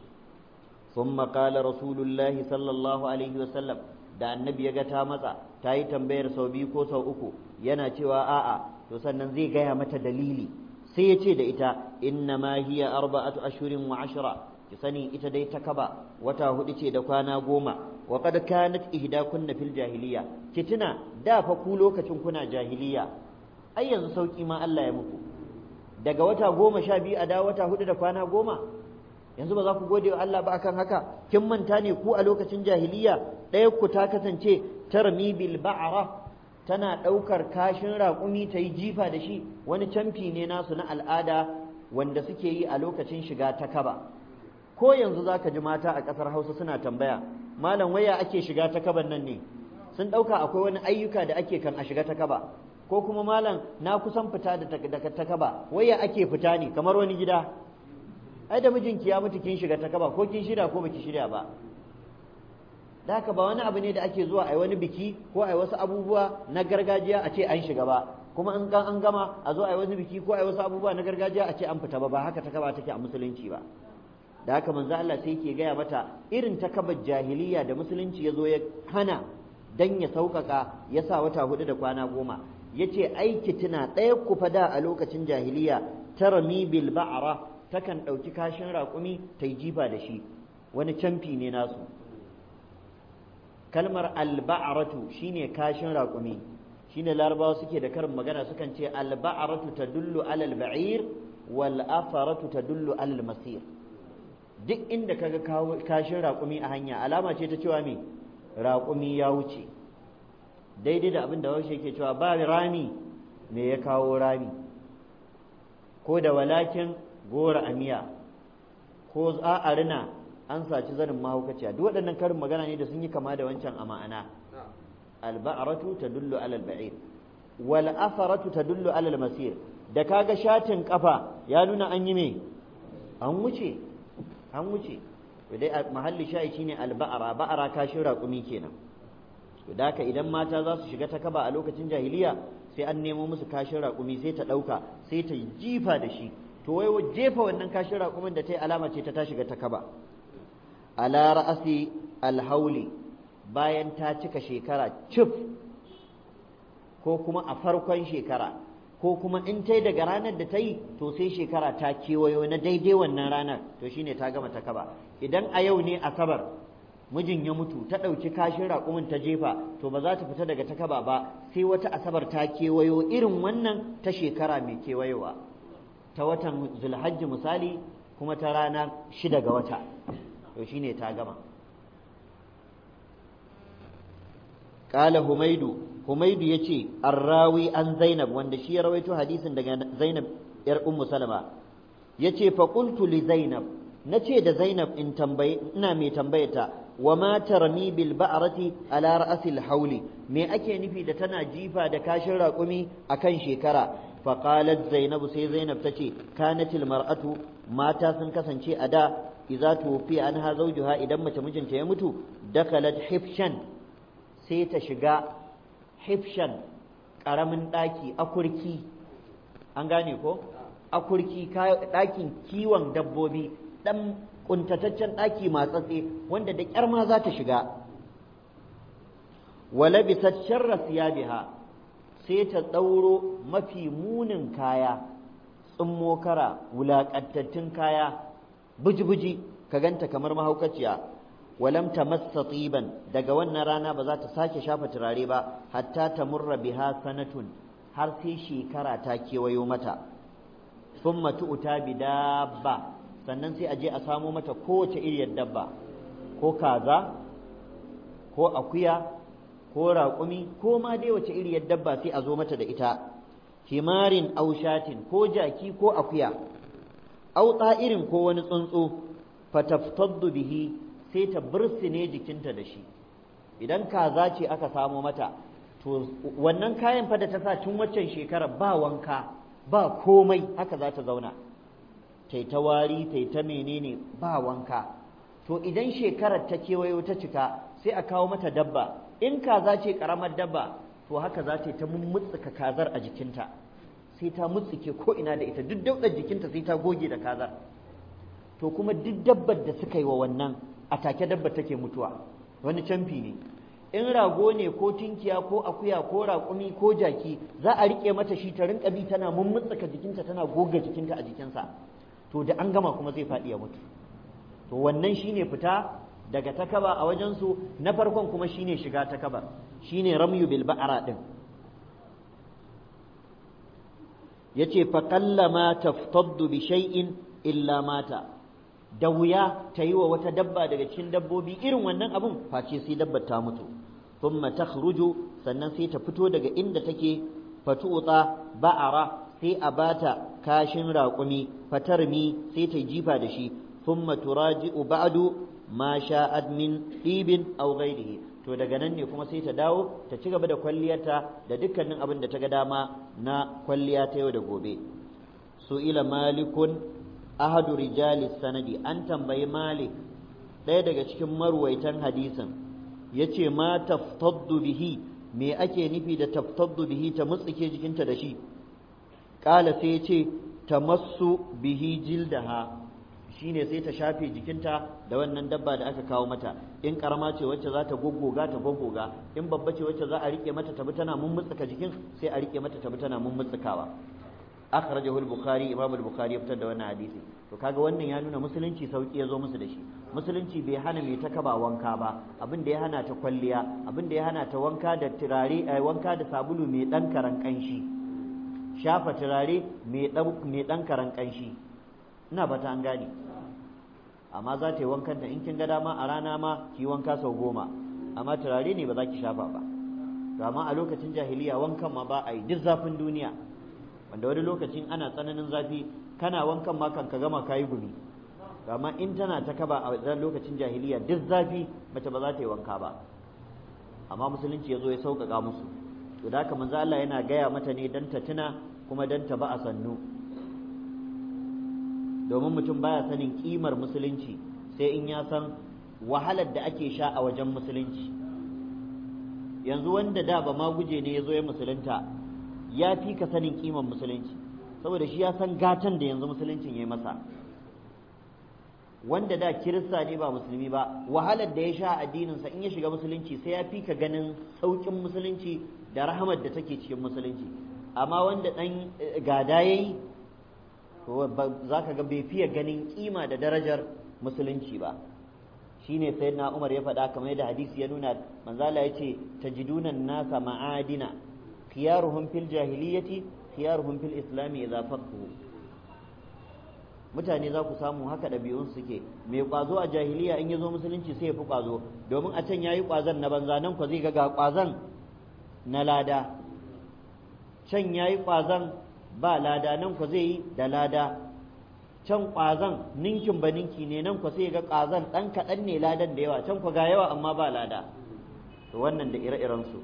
ثم قال رسول الله صلى الله عليه وسلم da annabi ya ga ta matsa ta yi tambayar sau biyu ko sau uku yana cewa a'a to sannan zai gaya mata dalili sai ya ce da ita inna ma hiya arba'atu ashhurin wa ashra ki sani ita dai ta kaba wata hudu ce da kwana goma wa qad kanat ihdakunna fil jahiliya ki tuna da fa ku lokacin kuna jahiliya ai yanzu sauki ma Allah ya muku daga wata goma sha biyu a da wata hudu da kwana goma yanzu ba za ku gode wa Allah ba akan haka kin manta ne ku a lokacin jahiliya ɗaya ku ta kasance tarmi bil ba'ra tana ɗaukar kashin raƙumi ta yi jifa da shi wani camfi ne nasu na al'ada wanda suke yi a lokacin shiga ta kaba ko yanzu za ka ji mata a ƙasar hausa suna tambaya malam waya ake shiga ta kaban nan ne sun ɗauka akwai wani ayyuka da ake kan a shiga ta kaba ko kuma malam na kusan fita daga ta kaba waya ake fita ne kamar wani gida ai da mijinki ya mutu kin shiga ta kaba ko kin shirya ko baki shirya ba da haka ba wani abu ne da ake zuwa a wani biki ko a wasu abubuwa na gargajiya a ce an shiga ba kuma in an gama a zo a wani biki ko a wasu abubuwa na gargajiya a ce an fita ba ba haka ta kaba take a musulunci ba da haka manzo Allah sai yake gaya mata irin ta kaba jahiliya da musulunci ya zo ya hana dan ya sauƙaƙa ya sa wata hudu da kwana goma ya ce aiki tuna ɗaya ku fada a lokacin jahiliya tarmi bil ba'ra takan ɗauki kashin raƙumi ta yi jifa da shi wani camfi ne nasu kalmar alba'aratu shine kashin raƙumi shine larabawa suke da karin magana sukan ce alba'aratu tadullu alal ba'ir wal afaratu tadullu alal masir duk inda kaga kashin raƙumi a hanya alama ce ta cewa me raƙumi ya wuce daidai da abin da wasu yake cewa ba rami me ya kawo rami ko da walakin gora a miya ko a rina an saci zanin mahaukaciya duk waɗannan karin magana ne da sun yi kama da wancan a ma'ana alba'aratu tadullu alal ba'ir wal afaratu tadullu alal masir da kaga shatin kafa ya nuna an yi me an wuce an wuce dai mahalli sha'i shine alba'ara ba'ara kashin raƙumi kenan to da haka idan mata za su shiga ta kaba a lokacin jahiliya sai an nemo musu kashin raƙumi sai ta ɗauka sai ta jifa da shi to wai jefa wannan kashin raƙumin da ta yi alama ce ta ta shiga ta kaba ala ra'asi alhauli bayan ta cika shekara cif ko kuma a farkon shekara ko kuma in ta yi daga ranar da ta yi to sai shekara ta kewayo na daidai wannan ranar to shine ta gama ta kaba idan a yau ne asabar mijin ya mutu ta ɗauki kashin raƙumin ta jefa to ba za ta fita daga takaba ba sai wata asabar ta kewayo irin wannan ta shekara mai kewayowa ta watan zulhajji misali kuma ta rana shida ga wata to shine ta gama Ƙala Humaidu, Humaidu ya ce, Arrawi an Zainab, wanda shi ya rawaito hadisin daga Zainab ‘yar Ummu Salama, ya ce, Faƙultu li Zainab, na ce da Zainab in tambaye, ina mai tambayata, wa ma tarmi bil ba'rati ala ra'asil hauli, me ake nufi da tana jifa da kashin raƙumi a kan shekara? Faƙalat Zainabu sai Zainab ta ce, Kanatil mar'atu, mata sun kasance a da, iza tufi an ha zaujuha idan mace mijinta ya mutu, dakalat hifshan sai ta shiga hifshan ƙaramin ɗaki akurki an gane ko akurki ɗakin kiwon dabbobi ɗan ƙuntataccen ɗaki matsatse wanda da ƙyar ma za ta shiga wala bisa sharra siyabiha sai ta ɗauro mafi munin kaya tsummo kara wulaƙantattun kaya buji-buji ka ganta kamar mahaukaciya walam tamassa tiban daga wannan rana ba za ta sake shafa turare ba hatta ta murra biha sanatun har sai shekara ta kewayo mata thumma tu'ta bi dabba sannan sai a je a samo mata kowace iriyar dabba ko kaza ko akuya ko raƙumi ko ma dai wace iriyar dabba sai a zo mata da ita himarin aushatin ko jaki ko akuya au irin ko wani tsuntsu fataftaddu bihi sai ta bursine jikinta da shi idan kaza ce aka samo mata to wannan kayan fa da ta sa tun waccan shekara ba wanka ba komai haka za ta zauna tai ta wari tai ta menene ba wanka to idan shekarar ta kewayo ta cika sai a kawo mata dabba in kaza ce karamar dabba to haka za ta yi ta mummutsuka kazar a jikinta sai ta mutsuke ko ina da ita duk daudar jikinta sai ta goge da kazar to kuma duk dabbar da suka yi wa wannan a take dabba take mutuwa wani camfi ne in rago ne ko tinkiya ko akuya ko raƙumi ko jaki za a riƙe mata shi ta rinka bi tana mummutsuka jikinta tana goga jikinta a jikinsa to da an gama kuma zai faɗi ya mutu to wannan shine fita daga takaba a wajensu na farkon kuma shine shiga takaba shine ramyu bil ba'ara din yace fa qallama taftaddu bi shay'in illa mata da wuya ta yi wa wata dabba daga cikin dabbobi irin wannan abun face sai dabbar ta mutu thumma takhruju sannan sai ta fito daga inda take fatuta ba'ara sai a bata kashin raƙumi fatarmi sai ta jifa da shi thumma turaji'u ba'du ma sha'ad min ɗibin aw ghairihi to daga nan ne kuma sai ta dawo ta ci gaba da kwalliyarta da dukkanin abin da ta ga dama na kwalliya ta yau da gobe su ila malikun ahadu rijali sanadi an tambayi malik ɗaya daga cikin marwaitan hadisin ya ce ma taftaddu bihi me ake nufi da taftaddu bihi ta mutsike jikinta da shi ƙala sai ya ce ta masu bihi jildaha shine sai ta shafe jikinta da wannan dabba da aka kawo mata in karama ce wacce za ta goggoga ta goggoga in babba ce wacce za a rike mata tabi tana mummutsuka jikin sai a rike mata tabi tana mummutsukawa akhrajahu al-bukhari imam al-bukhari ya fitar da wannan hadisi to kaga wannan ya nuna musulunci sauki ya zo musu da shi musulunci bai hana mai ta kaba wanka ba abin da ya hana ta kwalliya abin da ya hana ta wanka da turare wanka da sabulu mai dan karan kanshi shafa turare mai dan mai dan karan kanshi ina fata an gane amma za ta yi wankan da in kin ga dama a rana ma ki wanka sau goma amma turare ne ba za ki shafa ba to amma a lokacin jahiliya wankan ma ba a yi duk zafin duniya wanda wani lokacin ana tsananin zafi kana wankan ma kan ka gama kayi gumi to amma in tana ta kaba a wannan lokacin jahiliya duk zafi mace ba za ta yi wanka ba amma musulunci ya zo ya sauƙaƙa musu to da haka manzo Allah yana gaya mata ne dan ta tuna kuma dan ta ba a sannu domin mutum baya sanin kimar musulunci sai in ya san wahalar da ake sha a wajen musulunci yanzu wanda da ba ma guje ne ya zo ya musulunta ya fi ka sanin kimar musulunci saboda shi ya san gatan da yanzu musuluncin ya yi masa wanda da kirista ne ba musulmi ba wahalar da ya sha addininsa in ya shiga musulunci sai ya fi ka ganin sauƙin musulunci da rahamar da take cikin musulunci amma wanda ɗan gada ya yi za ka ga bai fiye ganin kima da darajar musulunci ba shine sayyidina Umar ya faɗa kamar yadda hadisi ya nuna manzala yace tajiduna nasa ma'adina khiyaruhum fil jahiliyyati khiyaruhum fil islami idza faqhu mutane za ku samu haka ɗabi'un suke mai ƙwazo a jahiliya in ya zo musulunci sai ya fi ƙwazo domin a can ya yi ƙwazon na banza nan ku zai ga ga ƙwazon na lada can ya yi ƙwazon ba lada nan ku zai yi da lada can ƙwazon ninkin ba ninki ne nan ku sai ga ƙwazon ɗan kaɗan ne ladan da yawa can ku ga yawa amma ba lada to wannan da ire-irensu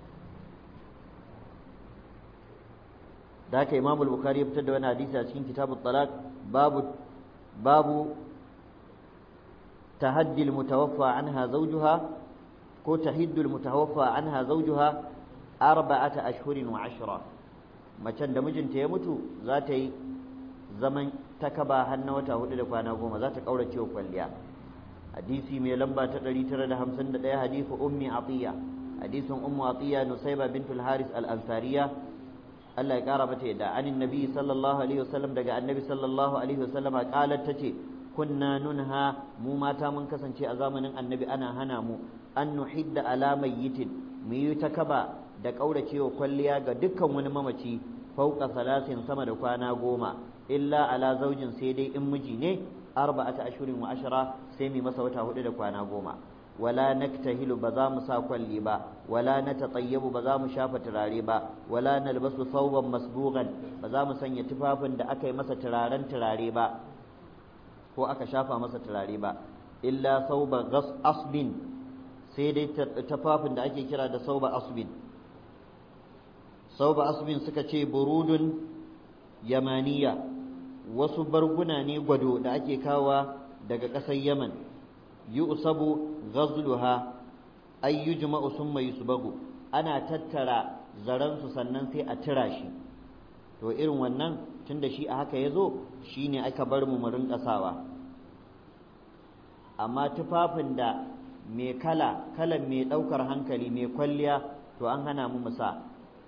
da haka imamu bukhari ya fitar da wani hadisi a cikin kitabut talaq babu babu tahaddi almutawaffa anha zawjuha ko tahiddu almutawaffa anha zawjuha arba'ata ashhurin wa ashra macen da mijinta ya mutu za ta yi zaman takaba har na wata hudu da kwana goma za ta kaurace wa kwalliya hadisi mai lamba ta 951 hadisi ummi atiya hadisin ummu atiya nusayba bintul haris al-ansariya Allah ya kara mata yadda anin nabi sallallahu alaihi wasallam daga annabi sallallahu alaihi wasallam qalat tace kunna nunha mu mata mun kasance a zamanin annabi ana hana mu an nuhidda ala mayyitin mu yi takaba da kauracewa kwalliya ga dukkan wani mamaci fauka salasin sama da kwana goma illa ala zaujin sai dai in miji ne arba'ata ashurin wa ashara sai mu masa wata hudu da kwana goma wala naktahilu ba za mu sa kwalli ba wala natatayyabu ba za mu shafa turare ba wala nalbasu thawban masbughan ba za mu sanya tufafin da aka yi masa turaren turare ba ko aka shafa masa turare ba illa thawba ghas asbin sai dai tufafin da ake kira da thawba asbin thawba asbin suka ce burudun yamaniya wasu barguna ne gwado da ake kawa daga ƙasar yaman yu'sabu ghazluha ay yujma'u thumma yusbagu ana tattara zaran su sannan sai a tira shi to irin wannan tunda shi a haka yazo shine aka bar mu mu rinka sawa amma tufafin da mai kala kalan mai daukar hankali mai kwalliya to an hana mu musa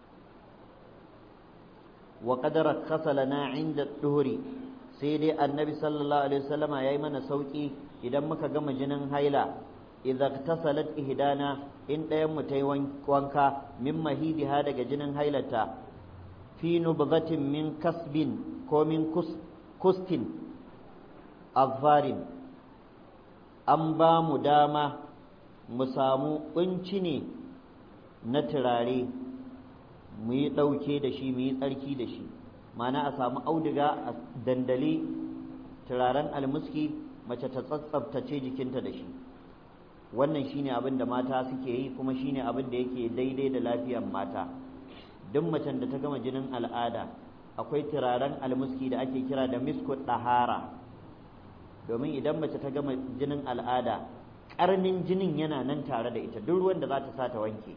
wa qad rakhasa lana 'inda duhuri sai dai annabi sallallahu alaihi wasallama yayi mana sauki idan muka gama jinin haila idza tasalat ihdana in ɗayan mu tayi wanka min mahidiha daga jinin hailata fi nubzatin min kasbin ko min kustin azfarin an ba mu dama mu samu kunci ne na turare mu yi ɗauke da shi mu yi tsarki da shi mana a samu auduga a dandali turaren almuski mace ta tsatsabtace jikinta da shi wannan shine abin da mata suke yi kuma shine abin da yake daidai da lafiyar mata duk macen da ta gama jinin al'ada akwai turaren almuski da ake kira da misku ɗahara domin idan mace ta gama jinin al'ada ƙarnin jinin yana nan tare da ita duk ruwan da za ta sa ta wanke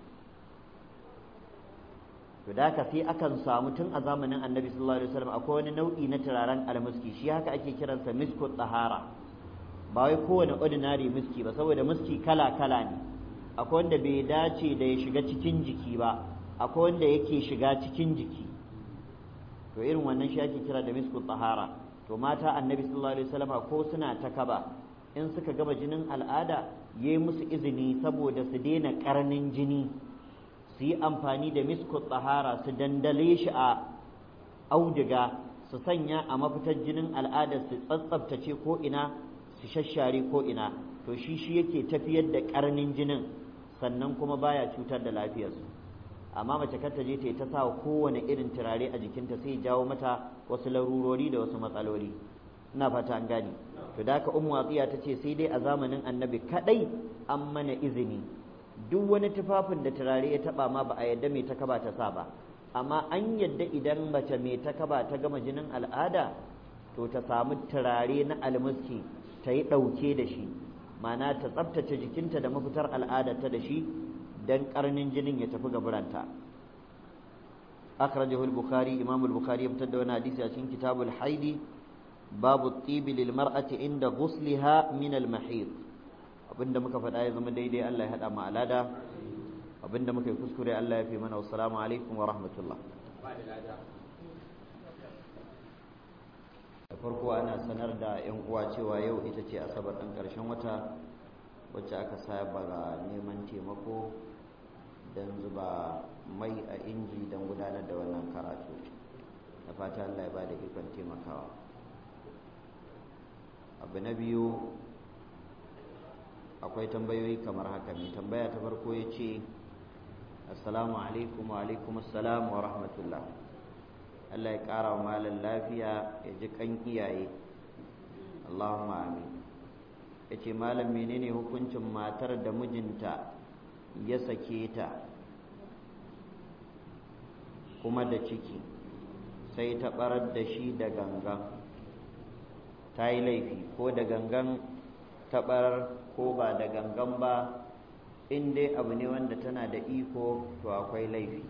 to da haka sai akan samu tun a zamanin annabi sallallahu alaihi wasallam akwai wani nau'i na turaren almuski shi haka ake kiransa misku tsahara ba wai kowane ordinary miski ba saboda miski kala kala ne akwai wanda bai dace da ya shiga cikin jiki ba akwai wanda yake shiga cikin jiki to irin wannan shi ake kira da misku tsahara to mata annabi sallallahu alaihi wasallam ko suna ta kaba in suka gama jinin al'ada yayi musu izini saboda su daina karnin jini su yi amfani da misku tsahara su dandale shi a auduga su sanya a mafitar jinin al'ada su tsatsabtace ko ina su shashare ko ina to shi shi yake tafiyar da karnin jinin sannan kuma baya cutar da lafiyarsu amma mace kar ta je ta yi ta sa kowane irin turare a jikinta sai jawo mata wasu larurori da wasu matsaloli ina fata an gane to da haka ummu atiya ta ce sai dai a zamanin annabi kadai an mana izini duk wani tufafin da turare ya taba ma ba a yadda mai ta kaba ta sa ba amma an yadda idan mace mai ta kaba ta gama jinin al'ada to ta samu turare na almuski ta yi ɗauke da shi mana ta tsabtace jikinta da mafitar al'adarta da shi don ƙarnin jinin ya tafi gaburanta akhrajahu al-bukhari imam al-bukhari ya fitar da wani hadisi a cikin kitabul haidi babu tibi lil mar'ati inda ghusliha min al-mahid abinda muka faɗa ya zama daidai Allah ya haɗa mu alada abinda muka yi kuskure Allah ya fi mana wassalamu alaikum wa rahmatullah da farko ana sanar da 'yan uwa cewa yau ita ce asabar ɗin ƙarshen wata wacce aka saba ga neman taimako don zuba mai a inji don gudanar da wannan karatu da fata Allah ya ba da ikon taimakawa abu na biyu akwai tambayoyi kamar haka mai tambaya ta farko ya ce assalamu alaikum wa alaikum assalam wa rahmatullah Allah ya ƙara wa malam lafiya ya ji kan iyaye Allahumma amin ya ce malam menene hukuncin matar da mijinta ya sake ta kuma da ciki sai ta barar da shi da gangan ta yi laifi ko da gangan ta barar ko ba da gangan ba in dai abu ne wanda tana da iko to akwai laifi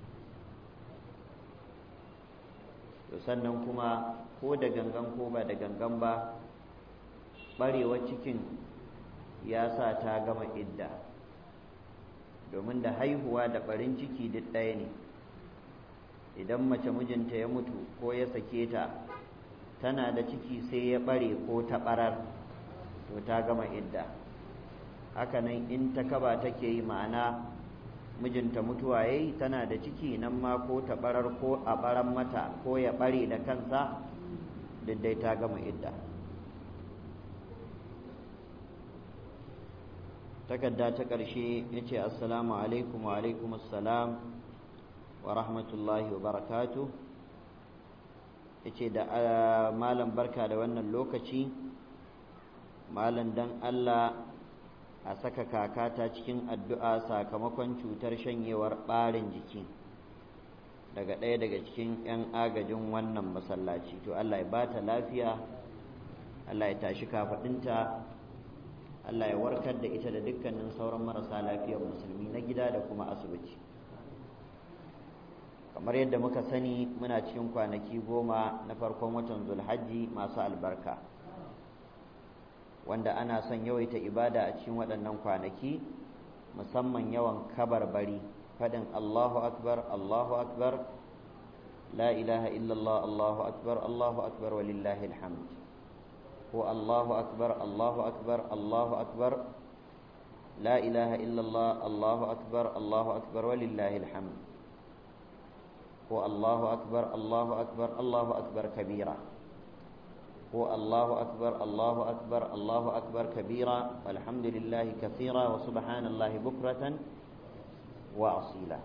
to sannan kuma ko da gangan ko ba da gangan ba ɓarewar cikin ya sa ta gama idda domin da haihuwa da ɓarin ciki duk ɗaya ne idan mace mijinta ya mutu ko ya sake ta tana da ciki sai ya ɓare ko ta ɓarar to ta gama idda hakanan in ta kaba take yi ma'ana mijinta mutuwa ya yi tana da ciki nan ma ko ta ɓarar ko a ɓaran mata ko ya ɓare da kansa duk dai ta gama idda takarda ta ƙarshe ya ce assalamu alaikum wa alaikum assalam wa rahmatullahi wa barakatu ya ce da malam barka da wannan lokaci malam dan Allah a saka kakata cikin addu'a sakamakon cutar shanyewar ɓarin jiki daga ɗaya daga cikin 'yan agajin wannan masallaci to Allah ya bata lafiya Allah ya tashi kafaɗinta Allah ya warkar da ita da dukkanin sauran marasa lafiyar musulmi na gida da kuma asibiti kamar yadda muka sani muna cikin kwanaki goma na farkon watan zulhajji masu albarka wanda ana son yawaita ibada a cikin waɗannan kwanaki musamman yawan kabarbari faɗin Allahu akbar Allahu akbar la ilaha illallah Allahu akbar Allahu akbar walillahi alhamd ko Allahu akbar Allahu akbar Allahu akbar la ilaha illallah Allahu akbar Allahu akbar walillahi alhamd ko Allahu akbar Allahu akbar Allahu akbar kabira ko Allahu akbar Allahu akbar Allahu akbar kabira walhamdulillahi kathira wa subhanallahi bukratan wa asila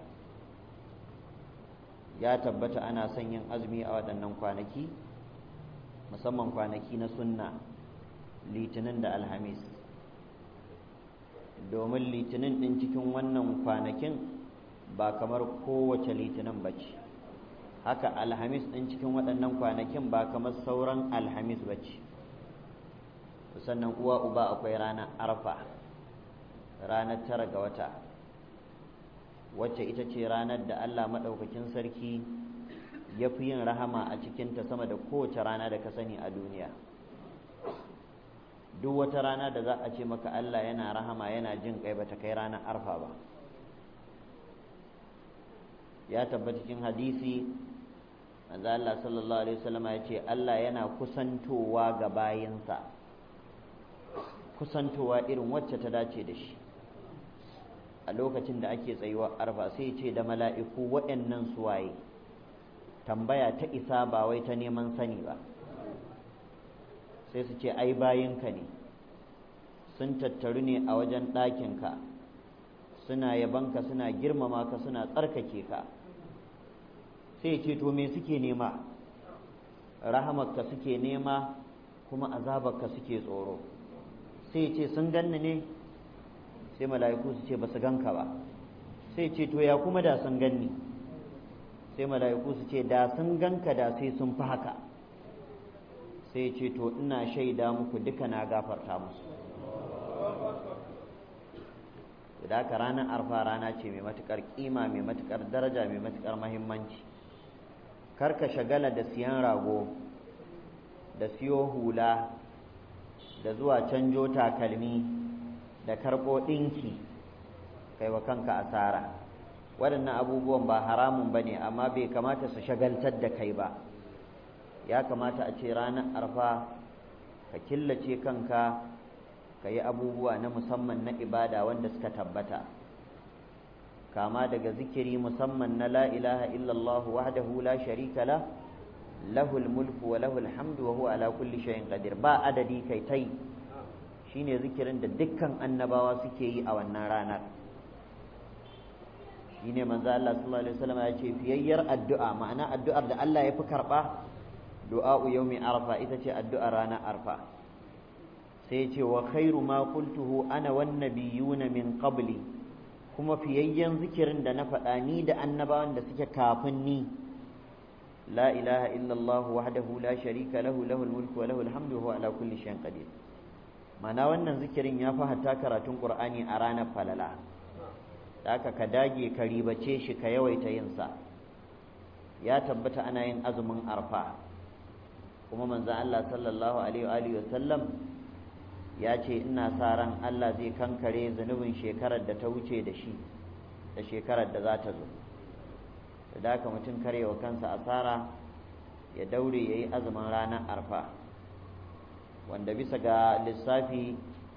ya tabbata ana son yin azumi a waɗannan kwanaki musamman kwanaki na sunna litinin da alhamis domin litinin ɗin cikin wannan kwanakin ba kamar kowace litinin ba ce haka alhamis ɗin cikin waɗannan kwanakin ba kamar sauran alhamis ba ce sannan uwa uba akwai ranar arfa ranar tara ga wata wacce ita ce ranar da allah maɗaukakin sarki ya fi yin rahama a cikinta sama da kowace rana da ka sani a duniya duk wata rana da za a ce maka allah yana rahama yana jin kai bata kai ranar arfa ba ya tabbata cikin hadisi manzo Allah sallallahu alaihi wasallam ya ce Allah yana kusantowa ga bayinsa kusantowa irin wacce ta dace da shi a lokacin da ake tsayuwa arfa sai ya ce da mala'iku waɗannan suwaye tambaya ta isa ba wai ta neman sani ba sai su ce ai bayinka ne sun tattaru ne a wajen ɗakinka suna yabanka suna girmama ka suna tsarkake ka sai ce to me suke nema rahamarka suke nema kuma azabarka suke tsoro sai ce sun ganni ne sai mala'iku su ce ba su ganka ba sai ce to ya kuma da sun ganni sai mala'iku su ce da sun ganka da sai sun fi haka sai ce to ina shaida muku duka na gafarta musu da haka ranar arfa rana ce mai matukar kima mai matukar daraja mai matukar mahimmanci kar ka shagala da siyan rago da siyo hula da zuwa canjo takalmi da karɓo ɗinki kai wa kanka asara waɗannan abubuwan ba haramun ba ne amma bai kamata su shagaltar da kai ba ya kamata a ce ranar arfa ka killace kanka ka yi abubuwa na musamman na ibada wanda suka tabbata kama daga zikiri musamman na la ilaha illallah wahdahu la sharika la lahul mulku wa lahul hamdu wa huwa ala kulli shay'in qadir ba adadi kai tai shine zikirin da dukkan annabawa suke yi a wannan ranar shine manzo Allah sallallahu alaihi wasallam ya ce fiyayyar addu'a ma'ana addu'ar da Allah ya fi karba du'a'u yawmi arfa ita ce addu'ar ranar arfa sai ce wa khairu ma qultuhu ana wan nabiyuna min qabli kuma fiyayyen zikirin da na faɗa ni da annabawan da suke kafin ni la ilaha illallah wahdahu la sharika lahu lahul mulku wa lahul hamdu wa huwa ala kulli shay'in qadir mana wannan zikirin ya fi hatta karatun qur'ani a ranar falala da aka ka dage ka ribace shi ka yawaita yin sa ya tabbata ana yin azumin arfa kuma manzon Allah sallallahu alaihi wa sallam ya ce ina sa ran Allah zai kankare zunubin shekarar da ta wuce da shi da shekarar da za ta zo da haka mutum karewa kansa asara ya daure ya yi azumin ranar arfa wanda bisa ga lissafi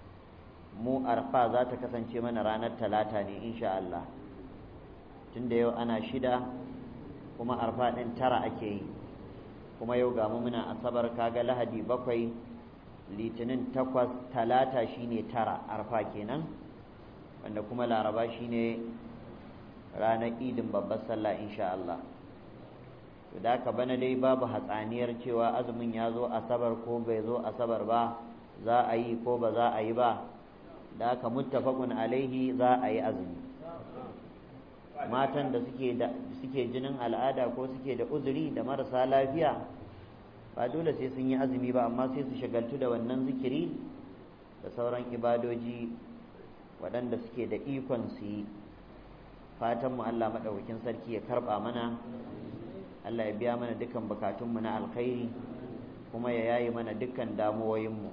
mu arfa za ta kasance mana ranar talata ne insha Allah tunda yau ana shida kuma arfa ɗin tara ake yi kuma yau ga mu muna asabar kaga lahadi bakwai litinin takwas talata shine tara arfa kenan wanda kuma laraba shine ranar idin babbar sallah insha Allah to da ka bana dai babu hatsaniyar cewa azumin ya zo asabar ko bai zo asabar ba za a yi ko ba za a yi ba da aka muttafaqun alaihi za a yi azumi matan da suke da suke jinin al'ada ko suke da uzuri da marasa lafiya ba dole sai sun yi azumi ba amma sai su shagaltu da wannan zikiri da sauran ibadoji waɗanda suke da ikon su yi fatanmu Allah maɗaukakin sarki ya karɓa mana Allah ya biya mana dukkan bukatunmu na alkhairi kuma ya yayi mana dukkan damuwoyinmu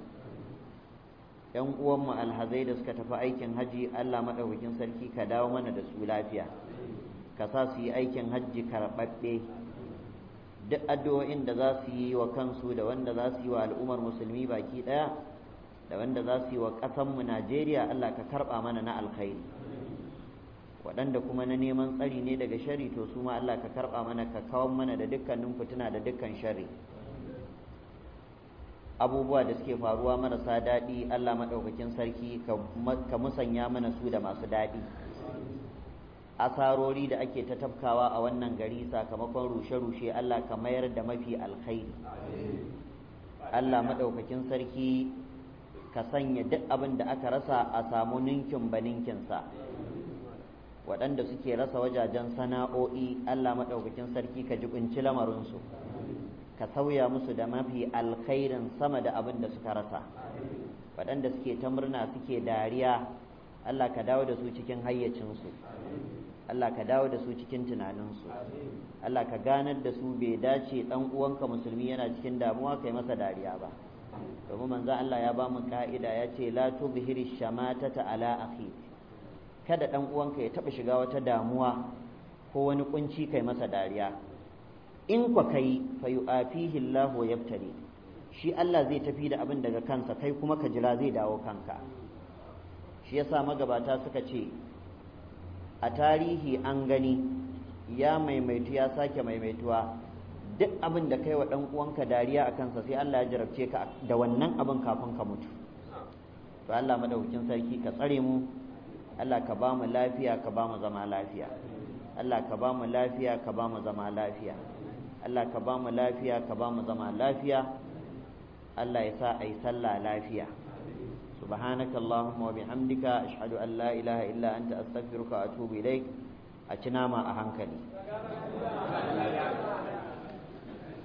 ‘yan uwanmu alhazai da suka tafi aikin haji Allah maɗaukakin sarki ka dawo mana da su lafiya ka sa su yi aikin hajji karɓaɓɓe duk addu'o'in da za su yi wa kansu da wanda za su yi wa al'ummar musulmi baki ɗaya da wanda za su yi wa ƙasanmu Najeriya Allah ka karɓa mana na alkhairi waɗanda kuma na neman tsari ne daga shari to su ma Allah ka karɓa mana ka kawan mana da dukkanin fitina da dukkan shari abubuwa da suke faruwa marasa daɗi Allah maɗaukakin sarki ka musanya mana su da masu daɗi asarori da ake ta tafkawa a wannan gari sakamakon rushe-rushe Allah ka mayar da mafi alkhairi Allah maɗaukakin sarki ka sanya duk abin da aka rasa a samu ninkin ba ninkinsa waɗanda suke rasa wajajen sana'o'i Allah maɗaukakin sarki ka jibinci lamarinsu ka sauya musu da mafi alkhairin sama da abin da suka rasa waɗanda suke ta murna suke dariya Allah ka dawo da su cikin hayyacinsu Allah ka dawo da su cikin tunaninsu Allah ka ganar da su bai dace ɗan uwanka musulmi yana cikin damuwa kai masa dariya ba domin manzo Allah ya ba mu ka'ida ya ce la tubhiri shamatata ala akhi kada ɗan uwanka ya taɓa shiga wata damuwa ko wani kunci kai masa dariya in kwa kai fa yu'afihi Allah wa yabtali shi Allah zai tafi da abin daga kansa kai kuma ka jira zai dawo kanka shi yasa magabata suka ce a tarihi an gani ya maimaitu ya sake maimaituwa duk abin da kai wa ɗan uwanka dariya a kansa sai Allah ya jarabce ka da wannan abin kafin ka mutu to Allah madaukakin sarki ka tsare mu Allah ka ba mu lafiya ka ba mu zama lafiya Allah ka ba mu lafiya ka ba mu zama lafiya Allah ka ba mu lafiya ka ba mu zama lafiya Allah ya sa a yi sallah lafiya سبحانك اللهم وبحمدك أشهد أن لا إله إلا أنت أستغفرك وأتوب إليك أتنام أهنكني